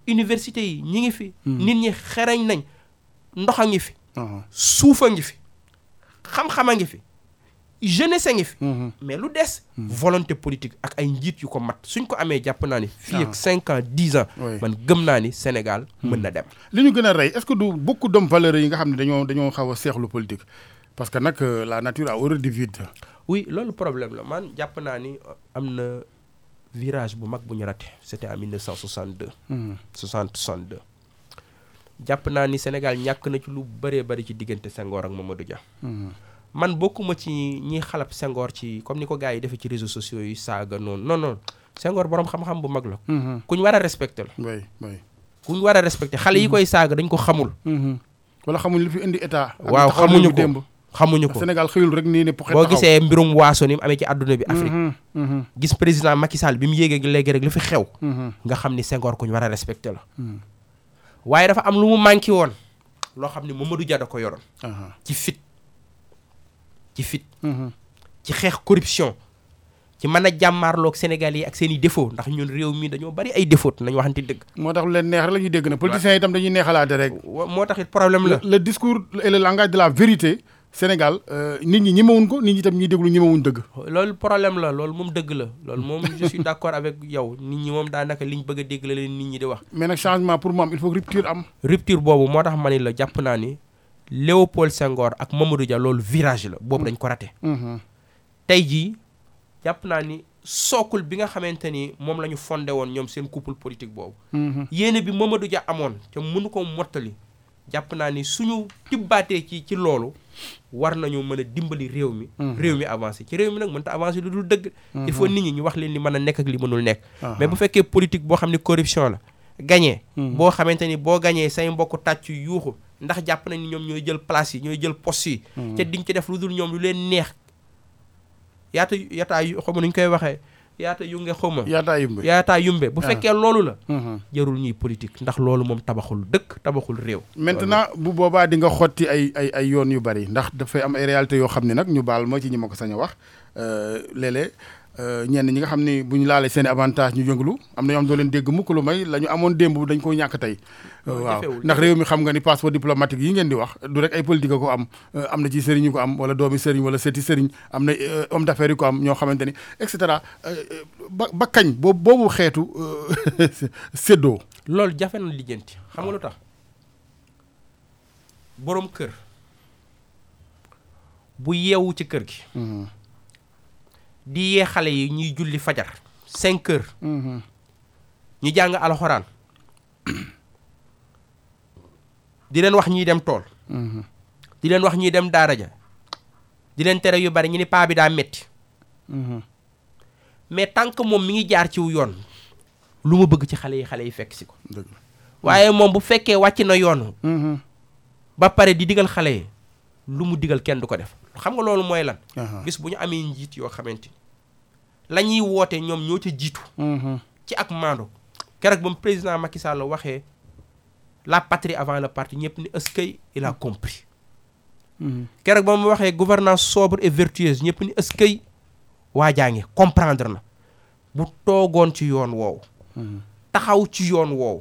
université yi ñi ngi fi nit ñi xereñ nañ ndox a ngi fi ah, suuf a ngi fi xam-xam a ngi fi jeunesse a ngi fi mhm. mais lu des volonté politique ak ay njiit yu ko mat suñ ko amee jàpp naa ni fii Ah. ak cinq ans dix ans Oui. man gëm naa ni Sénégal mën na dem li ñu gën a rey est-ce que du beaucoup d'hommes valeureux yi nga xam ne dañoo dañoo xaw a seexlu politique parce que nag euh, la nature a horreur du vide. oui loolu problème la man jàpp naa ni am na virage bu mag bu ñu raté c'était en 1962 Mhm. 60 62 jàpp naa ni Sénégal ñàkk na ci lu bëree bëri ci diggante Senghor ak Mamadou Dia Mhm. man bokkuma ci ñiy xalab Senghor ci comme ni ko gars yi defee ci réseaux sociaux yi saaga noonu non non Senghor borom xam-xam bu mag la Mhm. ku ñu war a respecté la oui oui. ku ñu war a respecté xale yi koy saaga dañ ko xamul Mhm. wala xamuñ li fi indi état. ak waaw taxaw xamuñu nañu démb. ko xamuñu ko Sénégal xëyul rek nii ne poxet boo taxaw. gisee mbirum waaso ni mu amee ci àdduna bi Afrique Mhm. Mhm. gis président Macky Sall bi mu yéegee léegi rek lu fi xew Mhm. nga xam ni Senghor ku ñu war a respecté la Mhm. waaye dafa am lu mu manqué woon loo xam ni Mamadou Dia da ko yoroon Aha. ci fit ci fit Mhm. ci xeex corruption ci mën a jàmmaarloog Sénégal yi ak seen i défaut ndax ñun réew mi dañoo bari ay défaut nañu waxante dëgg moo tax lu leen neex rek la ñuy dégg na politiciens yi itam dañuy neexalaate rek. wa- moo tax it problème la le, le discours et le langage de la vérité Sénégal euh, nit ñi ñemewuñ ko nit ñi itam ñuy déglu ñemewuñ dëgg. loolu problème la loolu moom dëgg la loolu moom je suis d'accord avec yow nit ñi moom daanaka liñ bëgg a dégg la leen nit ñi di wax mais nag changement pour mu am il faut que rupture am. rupture boobu moo tax ma ni la jàpp naa ni Léopold Senghor ak Mamadou Dia loolu virage la boobu dañ ko raté Mhm. tey jii jàpp naa ni sookul bi nga xamante ni moom la ñu fondé woon ñoom seen couple politique boobu Mhm. yéene bi Mamadou Dia amoon te mënu ko mottali jàpp naa ni suñu tibbaatee ci ci loolu war nañu mën a dimbali réew mi réew mi avancé ci réew mi nag mënta avancé lu dul dëgg il faut nit ñi ñu wax leen li mën a nekk ak li mënul nekk mais bu fekkee politique boo xam ne corruption la gagné boo xamante ni boo gagné say mbokk tàcc yuuxu ndax jàpp nañ ni ñoom ñooy jël place yi ñooy jël poste yi te diñ ci def lu dul ñoom lu leen neex yaata yataa yu xaw ma nu ñu koy waxee yaata yu nge xaw ma yaataa yumbe. yaataa yumbe bu Ah. fekkee loolu la Mhm. jarul ñuy politique ndax loolu moom tabaxul dëkk tabaxul réew maintenant bu boobaa di nga xotti ay ay ay yoon yu bari ndax dafay am ay réalités yoo xam ne nag ñu baal ma ci ñi ma ko sañ a wax euh, léeg-léeg euh, ñenn ñi nga xam ni bu ñu laalee seen i avantage ñu yënglu am na ñoo xam doo leen dégg mukk lu may la ñu amoon démb dañ ko ñàkk tey. Loolu waaw jafewul. ndax réew mi xam nga ni passeport diplomatique yi ngeen di wax du rek ay politique a ko am euh, am na ci sëriñ yu ko am wala doomi sëriñ wala seeti sëriñ am na euh, homme d'affaires yu ko am ñoo xamante ni et cetera euh, euh, ba ba kañ boobu boobu xeetu euh, séddoo. loolu jafe na lijjanti xam nga lu tax boroom kër bu yeewu ci kër gi Mhm. di yee xale yi ñuy julli fajar cinq heures Mhm. ñu jàng alxuraan di leen wax ñuy dem tool Mhm. di leen wax ñuy dem daara ja di leen tere yu bari ñu ni paa bi daa metti Mhm. mais tant que moom mi ngi jaar ciw yoon lu mu bëgg ci xale yi xale yi fekk si ko dëgg la. waaye moom bu fekkee wàcc na yoon Mhm. ba pare di digal xale yi lu mu digal kenn du ko def xam nga loolu mooy lan Aha. bis bu ñu amee njiit yoo xamante ni la ñuy woote ñoom ñoo ca jiitu Mhm. ci ak maando keroog ba mu président Macky Sall waxee la patrie avant le parti ñëpp ni est-ce que il a compris Mhm. keroog ba mu waxee gouvernance sobre et vertueuse ñëpp ni est-ce que waa jaa ngi comprendre na bu toogoon ci yoon woowu Mhm. taxaw ci yoon woowu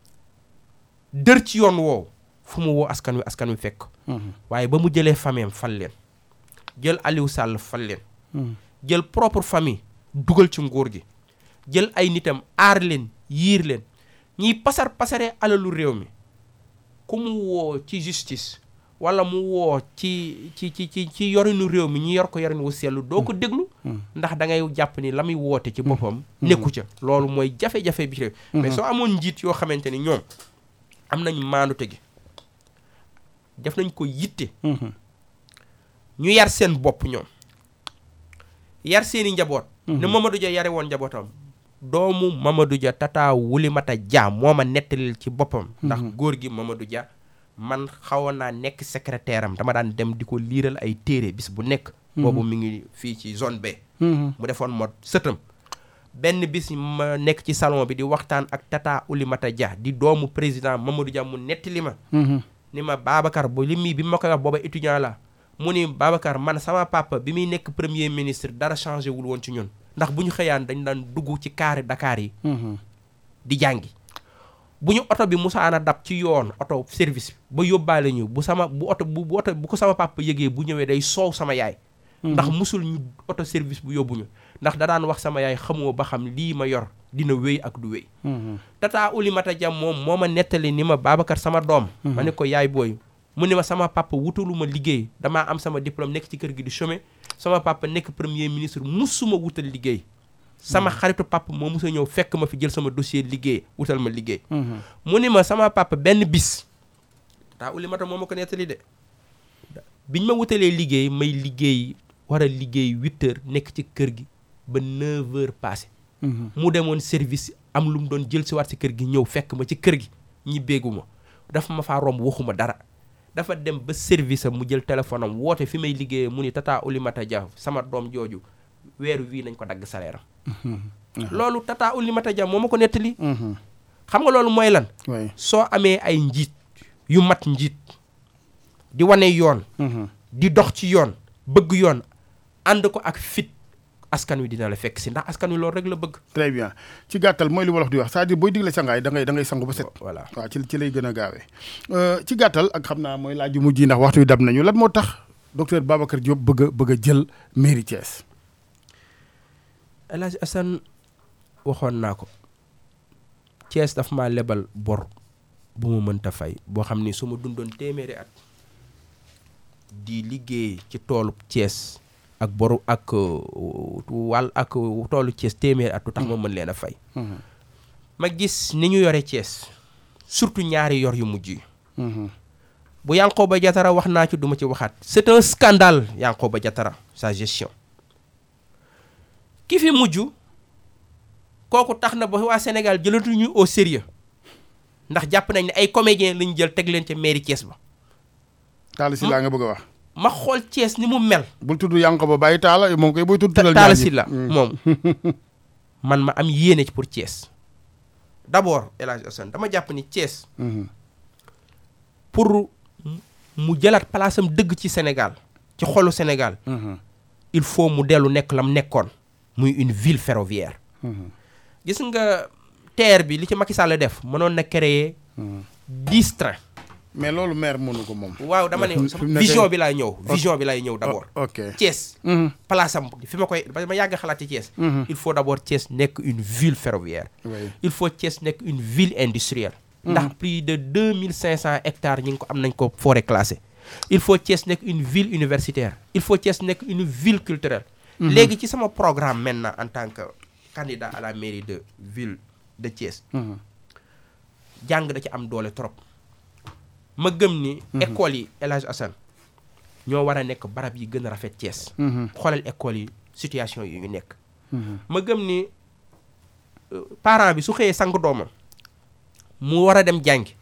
dër ci yoon woowu fu mu woo askan wi askan wi fekk Mhm. waaye ba mu jëlee famille fal leen jël Aliou Sall fal leen Mhm. jël propre famille dugal ci nguur gi jël ay nitam aar leen yiir leen ñiy pasar pasare alalu réew mi ku mu woo ci justice wala mu woo ci ci ci ci ci yorinu réew mi ñu yor ko yorin wu sellu doo ko déglu ndax da ngay jàpp ni la muy woote ci boppam nekku ca loolu mooy jafe-jafe bi ci réew mais soo amoon njiit yoo xamante ni ñoom am nañ maandute gi def nañ ko yitte Mhm. ñu yar seen bopp ñoom yar seeni njaboot ne Mamadou Dia yare woon njabootam doomu Mamadou Dia tata Wulimata Dia moo ma nettalil ci boppam ndax góor gi Mamadou Dia man xawoon naa nekk secrétaire am dama daan dem di ko liiral ay téere bis bu nekk boobu mi ngi fii ci zone B Mhm. mu defoon ma sëtam benn bis ma nekk ci salon bi di waxtaan ak tata Oulimata Dia di doomu président Mamadou Dia mu nettali ma Mhm. ni ma Babacar bu li mii bi ma koy wax booba étudiant la mu ni Babacar man sama papa bi muy nekk premier ministre dara changé wul woon ci ñun ndax bu ñu xëyaan dañ daan dugg ci kaari Dakar yi Mhm. di jàngi bu ñu oto bi musaana dab ci yoon oto service ba yóbbaale ñu bu sama bu oto bu bu oto bu ko sama papa yëgee bu ñëwee day soow sama yaay ndax musul ñu oto service bu yóbbu ñu ndax da daan wax sama yaay xamoo ba xam lii ma yor dina wéy ak du wéy tata Oulimata Dia moom moo ma nettali ni ma Babacar sama doom ma ne ko yaay booy mu ne ma sama papa wutalu ma liggéey damaa am sama diplôme nekk ci kër gi di chômer sama papa nekk premier ministre musuma wutal liggéey sama xaritu papa moo musa ñëw fekk ma fi jël sama dossier liggéey wutal ma liggéey mu ni ma sama papa benn bis taa Oulimata moo ma ko nettali de biñ ma wutalee liggéey may liggéey war a liggéey huit heures nekk ci kër gi ba neuf heures passé mu demoon service am lu mu doon jël si waat si kër gi ñëw fekk ma ci kër gi ñi béegu ma dafa ma faa romb waxuma dara dafa dem ba service am mu jël téléphone am woote fi may liggéeyee mu ni tata Oulimata Dia sama doom jooju weeru wii nañ ko dagg salaire am loolu tata Oulimata Dia moo ma ko nettali xam nga loolu mooy lan soo amee ay njiit yu mat njiit di wane yoon di dox ci yoon bëgg yoon ànd ko ak fit askan wi dina la fekk si ndax askan wi loolu rek la bëgg très bien ci gàttal mooy li wolof di wax c'est-à-dire booy digle sangaay da ngay da ngay sangu ba set voilà waaw ci ci lay gën a gaawee ci gàttal ak xam naa mooy laaj yu mujj yi ndax waxtu wi dab nañu lan moo tax docteur Babacar Diop bëgg a bëgg a jël mairie Thiès El Hadj Assane waxoon naa ko Thiès daf maa lebal bor bu ma mënta fay boo xam ni su ma dundoon téeméeri at di liggéey ci toolu Thiès ak boru ak wàll ak toolu Thiès téeméeri at lu tax ma mën leen a fay ma gis ni ñu yore Thiès surtout ñaari yor yu mujj yi bu Yankhoba Diattara wax naa ci duma ci waxaat c'est un scandale Yankhoba Diattara sa gestion ki fi mujj kooku tax na ba waa Sénégal jëlatuñu au sérieux ndax jàpp nañ ne ay comédiens lañu jël teg leen ca mairie Thiès ba Talla Sylla nga bëgg a wax ma xool Thiès ni mu mel bul tudd Yankhoba bàyyi Talla moom koy booy tudd tuddal Talla ñaar ñi. Sylla moom man ma am yéene ci pour Thiès d'abord El Hadj Assane dama jàpp ni Thiès Mhm. pour mu jëlaat place am dëgg ci Sénégal ci xolu Sénégal Mhm. il faut mu dellu nekk lam nekkoon muy une ville ferroviaire Mhm. gis nga TER bi li ci Macky Sall def mënoon na créer Mhm. dix trains mais loolu maire mënu ko moom waaw dama ne Fi mu- sama fi mu vision nekkee- bi laay ñëw vision bi laay ñëw d'abord O- ok Thiès Mhm. place am fi ma koy ba ma yàgg xalaat ci Thiès Mhm. il faut d'abord Thiès nekk une ville ferroviaire oui il faut Thiès nekk une ville industrielle ndax plus de deux mille cinq cent hectares ñi ngi ko am nañ ko forêt classée il faut Thiès nekk une ville universitaire il faut Thiès nekk une ville culturelle léegi ci sama programme maintenant en tant que candidat à la mairie de ville de Thiès Mhm. jàng da ci am doole trop ma gëm ni école yi El Hadj Assane ñoo war a nekk barab yi gën a rafet Thiès Mhm. xoolal école yi situation yi ñu nekk Mhm. ma gëm ni euh, parent bi su xëyee sang doomam mu war a dem jàngi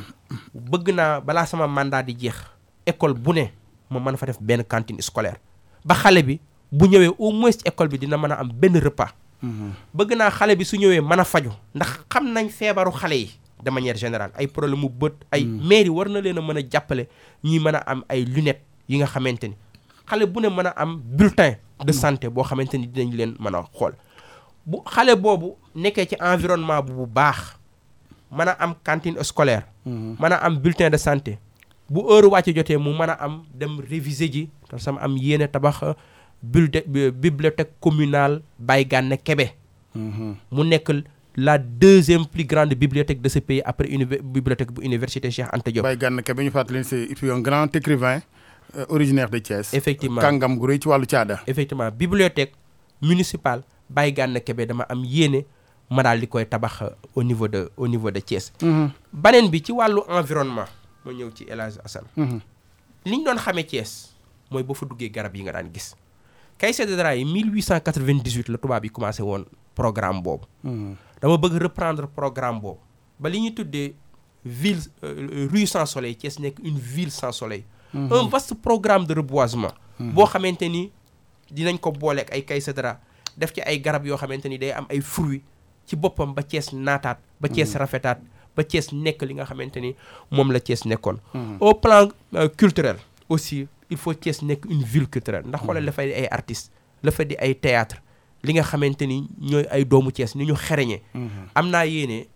bëgg naa balaa sama mandat di jeex école bu ne ma mën fa def benn cantine scolaire ba xale bi bu ñëwee au moins ci école bi dina mën a am benn repas Mhm. bëgg naa xale bi su ñëwee mën a faju ndax xam nañ feebaru xale yi de manière générale ay problème mu bët ay mairie war na leen a mën a jàppale ñuy mën a am ay lunettes yi nga xamante ni xale bu ne mën a am bulletin de santé boo xamante ni dinañ leen mën a xool bu xale boobu nekkee ci environnement bu bu baax mën a am cantine scolaire mën a am bulletin de santé bu heure wàcc jotee mu mën a am dem réviser ji te sama am yéene tabax bulletin bibliothèque communale Baye Gane Kébé Mhm. mu nekk la deuxième plus grande bibliothèque de ce pays après univer bibliothèque bu université Cheikh Anta Diop. Baye Gana Kebe ñu fàttali c'est un grand écrivain euh, originaire de Thiès effectivement kàngam gu rëy ci wàllu caada effectivement bibliothèque municipale Baye Gane Kébé dama am yéene ma daal di koy tabax au niveau de au niveau de Thiès. Mhm. baneen bi ci wàllu environnement ma ñëw ci El Hadj Assane Mhm. li ñu doon xamee Thiès mooy boo fa duggee garab yi nga daan gis Kaysé de Dra yi 1898 la tubaab yi commencé woon programme boobu. Mhm. dama bëgg reprendre programme boobu ba li ñuy tuddee ville euh, rue sans soleil Thiès nekk une ville sans soleil. un vaste programme de reboisement. boo xamante ni dinañ ko boole ak ay kaysadra def ci ay garab yoo xamante ni day am ay fruits ci boppam ba Thiès naataat. ba Thiès rafetaat ba Thiès nekk li nga xamante ni moom la Thiès nekkoon. au plan euh, culturel aussi il faut Thiès nekk une ville culturelle ndax xoolal dafay di ay artistes la fa di ay théâtre li nga xamante ni ñooy ay doomu Thiès ni ñu xereñee am naa yéene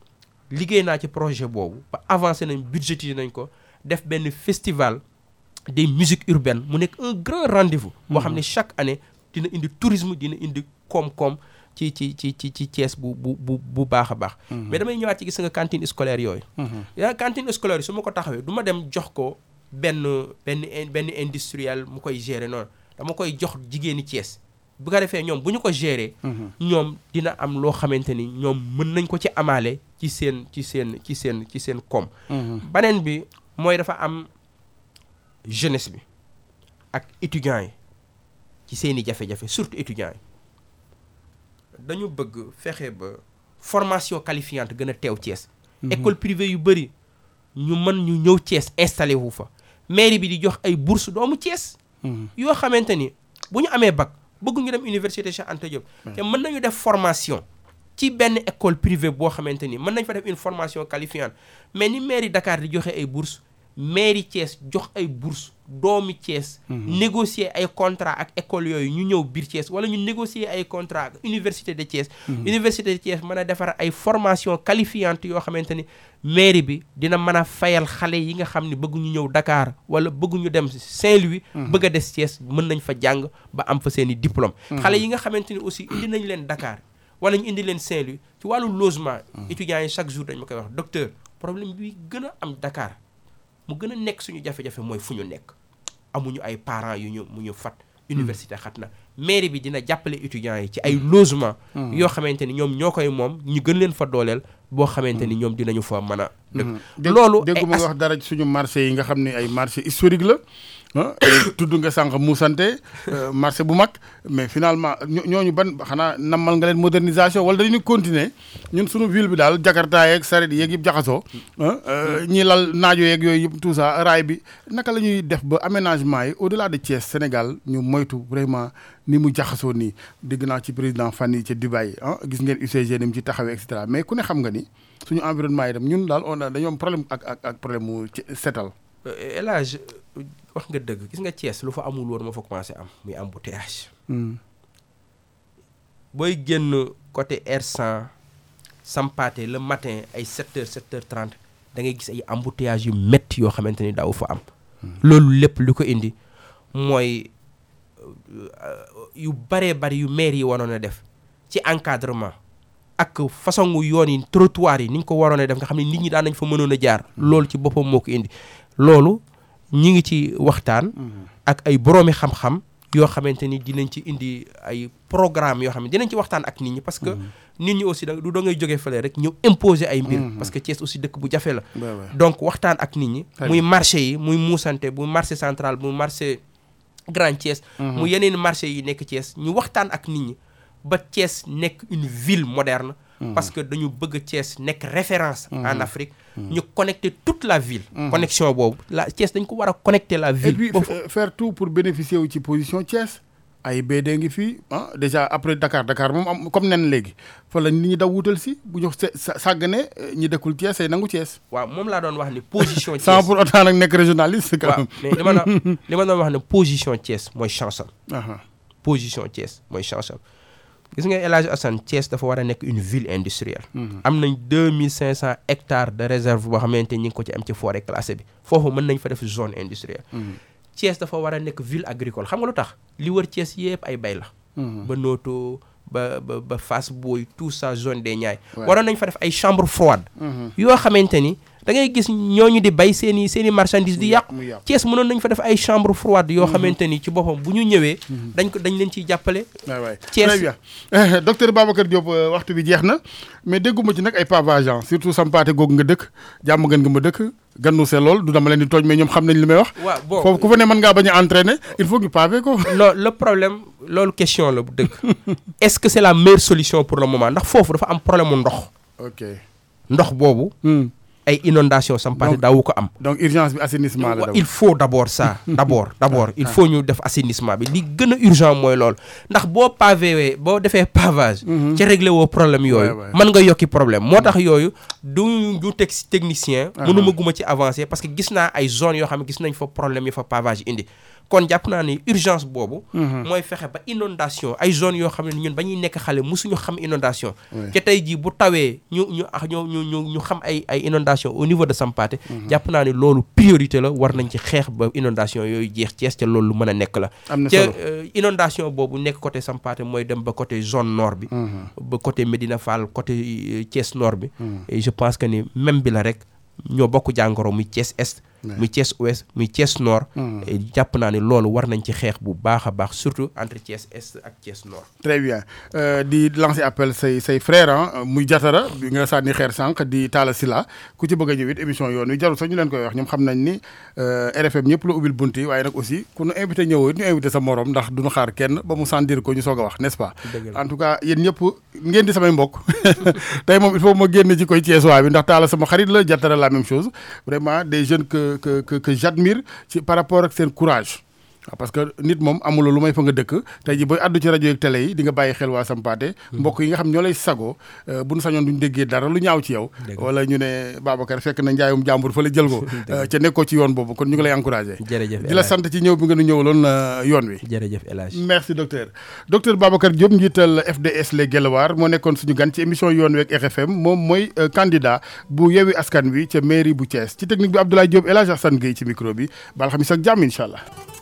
liggéey naa ci projet boobu ba avancé nañ budgétisé nañ ko def benn festival des musiques urbaines mu nekk un grand rendez-vous boo xam ne chaque année dina indi tourisme dina indi koom-koom ci ci ci ci ci Thiès bu bu bu bu baax a baax mais damay ñëwaat ci gis nga cantine scolaire yooyu yaa cantine scolaire yi su ma ko taxawee du ma dem jox ko benn benn benn industriel mu koy gérer noonu dama koy jox jigéeni Thiès bu ko defee ñoom bu ñu ko gérer ñoom dina am loo xamante ni ñoom mën nañ ko ci amaale ci seen ci seen ci seen ci seen koom beneen bi mooy dafa am jeunesse bi ak étudiants yi ci seeni jafe-jafe surtout étudiants yi dañu bëgg fexe ba formation qualifiante gën a teew Thiès école privée yu bëri ñu mën ñu ñëw Thiès installé wu fa mairie bi di jox ay bourse doomu Thiès yoo xamante ni bu ñu amee bac bëgg ñu dem université Cheikh Anta Diop te mën nañu def formation ci benn école privée boo xamante ni mën nañ fa def une formation qualifiante mais ni mairie Dakar di joxe ay bourse mairie Thiès jox ay bourse doomi Thiès négocier ay contrat ak école yooyu ñu ñëw biir Thiès wala ñu négocier ay contrat ak université de Thiès université de Thiès mën a defar ay formation qualifiante yoo xamante ni mairie bi dina mën a fayal xale yi nga xam ne bëgg ñu ñëw Dakar wala bëgg ñu dem Saint-Louis bëgg a des Thiès mën nañ fa jàng ba am fa seen i diplôme xale yi nga xamante ni aussi indi nañ leen Dakar wala ñu indi leen Saint-Louis ci wàllu logement étudiants yi chaque jour dañ ma koy wax docteur problème bi gën a am Dakar mu gën a nekk suñu jafe-jafe mooy fu ñu nekk amuñu ay parents yu ñu mu ñu fat université xat na mairie bi dina jàppale étudiants yi ci ay logement yoo xamante ni ñoom ñoo koy moom ñu gën leen fa dooleel boo xamante ni ñoom dinañu fa mën a dëkk loolu déggu ma nga wax dara ci suñu marché yi nga xam ne ay marché historique la tudd nga sànq muusante marché bu mag mais finalement ñooñu ban xanaa nammal nga leen modernisation wala dañuy continuer ñun suñu ville bi daal jakarta yeeg saret yeeg yëpp jaxasoo ñi lal naajo yeeg yooyu yëpp tout ça raay bi naka la ñuy def ba aménagement yi au delà de Thiès Sénégal ñu moytu vraiment ni mu jaxasoo nii dégg naa ci président fan yi ca Dubaï ah gis ngeen UCG ni mu ci taxawee et cetera mais ku ne xam nga ni suñu environnement yi dem ñun daal on a dañoo am problème ak ak ak problème mu setal El Hadj wax nga dëgg gis nga Thiès lu fa amul woon moo fa commencé am muy embouteillage booy génn côté R100 Sampaate le matin ay 7 heures 7 heures 30 da ngay gis ay embouteillage yu métti yoo xamante ni daaw fa am loolu lépp lu ko indi mooy yu baree bari yu maire yi waroon a def ci encadrement ak façon yoon yi trottoir yi ni ñu ko waroon a def nga xam ne nit ñi daan nañ fa mënoon a jaar loolu ci boppam moo ko indi loolu ñi ngi ci waxtaan ak ay boroomi xam-xam yoo xamante ni dinañ ci indi ay programme yoo xam ne dinañ ci waxtaan ak nit ñi parce que nit ñi aussi da du da ngay jógee fële rek ñëw imposer ay mbir parce que Thiès aussi dëkk bu jafe la donc waxtaan ak nit ñi muy marché yi muy muusante muy marché central muy marché Grand Thiès mu yeneen marché yi nekk Thiès ñu waxtaan ak nit ñi ba Thiès nekk une ville moderne parce que dañu bëgg Thiès nekk référence en Afrique ñu connecter toute la ville connexion boobu la Thiès dañ ko war a connecter la ville et puis faire tout pour bénéficier wu ci position Thiès ay BD ngi fii ah déjà après Dakar Dakar moom am comme nen léegi fa la nit ñi daw wutal si bu ñu sàggane ñi dëkkul Thiès ay nangu Thiès waaw moom laa doon wax ni position Thiès sans pour autant nag nekk régionaliste quand même mais li ma doon li ma doon wax ne position Thiès mooy chance am position Thiès mooy chance am gis nga El Hadj Assane Thiès dafa war a nekk une ville industrielle am nañ deux mille cinq cent hectares de réserve boo xamante ñi ngi ko ci am ci forêt classée bi foofu mën nañ fa def zone industrielle Thiès dafa war a nekk ville agricole xam nga lu tax li wër Thiès yëpp ay bay la ba Noto ba ba ba Fass Boye tout ça zone des Niayes waroon nañ fa def ay chambre froide yoo xamante ni da ngay gis ñooñu di bay seen i seen i marchandise di yàqu Thiès mënoon nañ fa def ay chambre froide yoo xamante ni ci boppam bu ñu ñëwee dañ ko dañ leen ciy jàppale waay waay très bien docteur Babacar Diop waxtu bi jeex na mais dégguma ci nag ay pavage surtout sampaate googu nga dëkk jàmm gën nga ma dëkk gannu see lool du dama leen di tooñ mais ñoom xam nañ li may wax waaw bon foofu ku fa ne mën ngaa bañ a entraîner il faut que pavé ko non le problème loolu question la bu dëgg est-ce que c'est la meilleure solution pour le moment ndax foofu dafa am problème mu ndox ok ndox boobu ay inondation sampaate daawu ko am donc urgence bi assainissement la il faut d'abord ça d'abord d'abord il faut ñu def assainissement bi li gën a urgent mooy loolu ndax boo pavé boo defee pavage ci réglé woo problème yooyu mën nga yokki problème moo tax yooyu du du teg technicien mënuma guma ci avancer parce que gis naa ay zones yoo xam ne gis nañ fa problème yi fa pavage indi kon jàpp naa ni urgence boobu mooy fexe ba inondation ay zone yoo xam ne ñun ba ñuy nekk xale musuñu xam inondation te tey jii bu tawee ñu ñu ah ñu ñu ñu ñu xam ay ay inondation au niveau de Sampaate jàpp naa ni loolu priorité la war nañ ci xeex ba inondation yooyu jeex Thiès te loolu lu mën a nekk la am na te solo inondation boobu nekk côté Sampaate mooy dem ba côté zone nord bi ba côté Médina Fall côté euh, Thiès nord bi et je pense que ni même bi la rek ñoo bokk jàngoro muy Thiès est muy Thiès ouest muy Thiès nord et jàpp naa ni loolu war nañ ci xeex bu baax a baax surtout entre Thiès est ak Thiès nord très bien Euh, di lancer appel say say frère ah muy jatara bi nga sànni xeer sànq di Talla Sylla ku ci bëgg a ñëw it émission yoon wi jarul sax ñu leen koy wax ñoom xam nañ ni euh, RFM ñëpp la ubbil bunt yi waaye nag aussi ku nu invité ñëwoo it ñu invité sa morom ndax duñu xaar kenn ba mu sentir ko ñu soog a wax n'est-ce pas Dëgg la. en tout cas yéen ñëpp ngeen di samay mbokk tey moom il faut ma génn ci koy Thiès waa bi ndax Talla sama xarit la jatara la même chose vraiment des jeunes que que que que j'admire ci par rapport ak seen courage waaw parce que nit moom amuloo lu may fa nga dëkk tey ji booy àddu ci rajo yeeg télé yi di nga bàyyi xel waa Sampaate mbokk yi nga xam ñoo lay sagoo euh, bu nu sañoon duñ déggee dara lu ñaaw ci yow Dëgg la. wala ñu ne Babacar fekk na njaayum jàmbur fa la jël ko euh, ca nekkoo ci yoon boobu kon ñu ngi lay encouragé jërëjëf di la sant ci ñëw bi nga nu ñëwaloon euh, yoon wi jërëjëf El Hadj merci docteur docteur Babacar Diop njiital FDS les Guelwaar moo nekkoon suñu gan ci émission yoon wi ak RFM moom mooy euh, candidat bu yewi askan wi ca mairie bu Thiès ci technique bi Abdoulaye Diop El Hadj Assane Gueye ci micro bi ba alxamis ak jàmm incha allah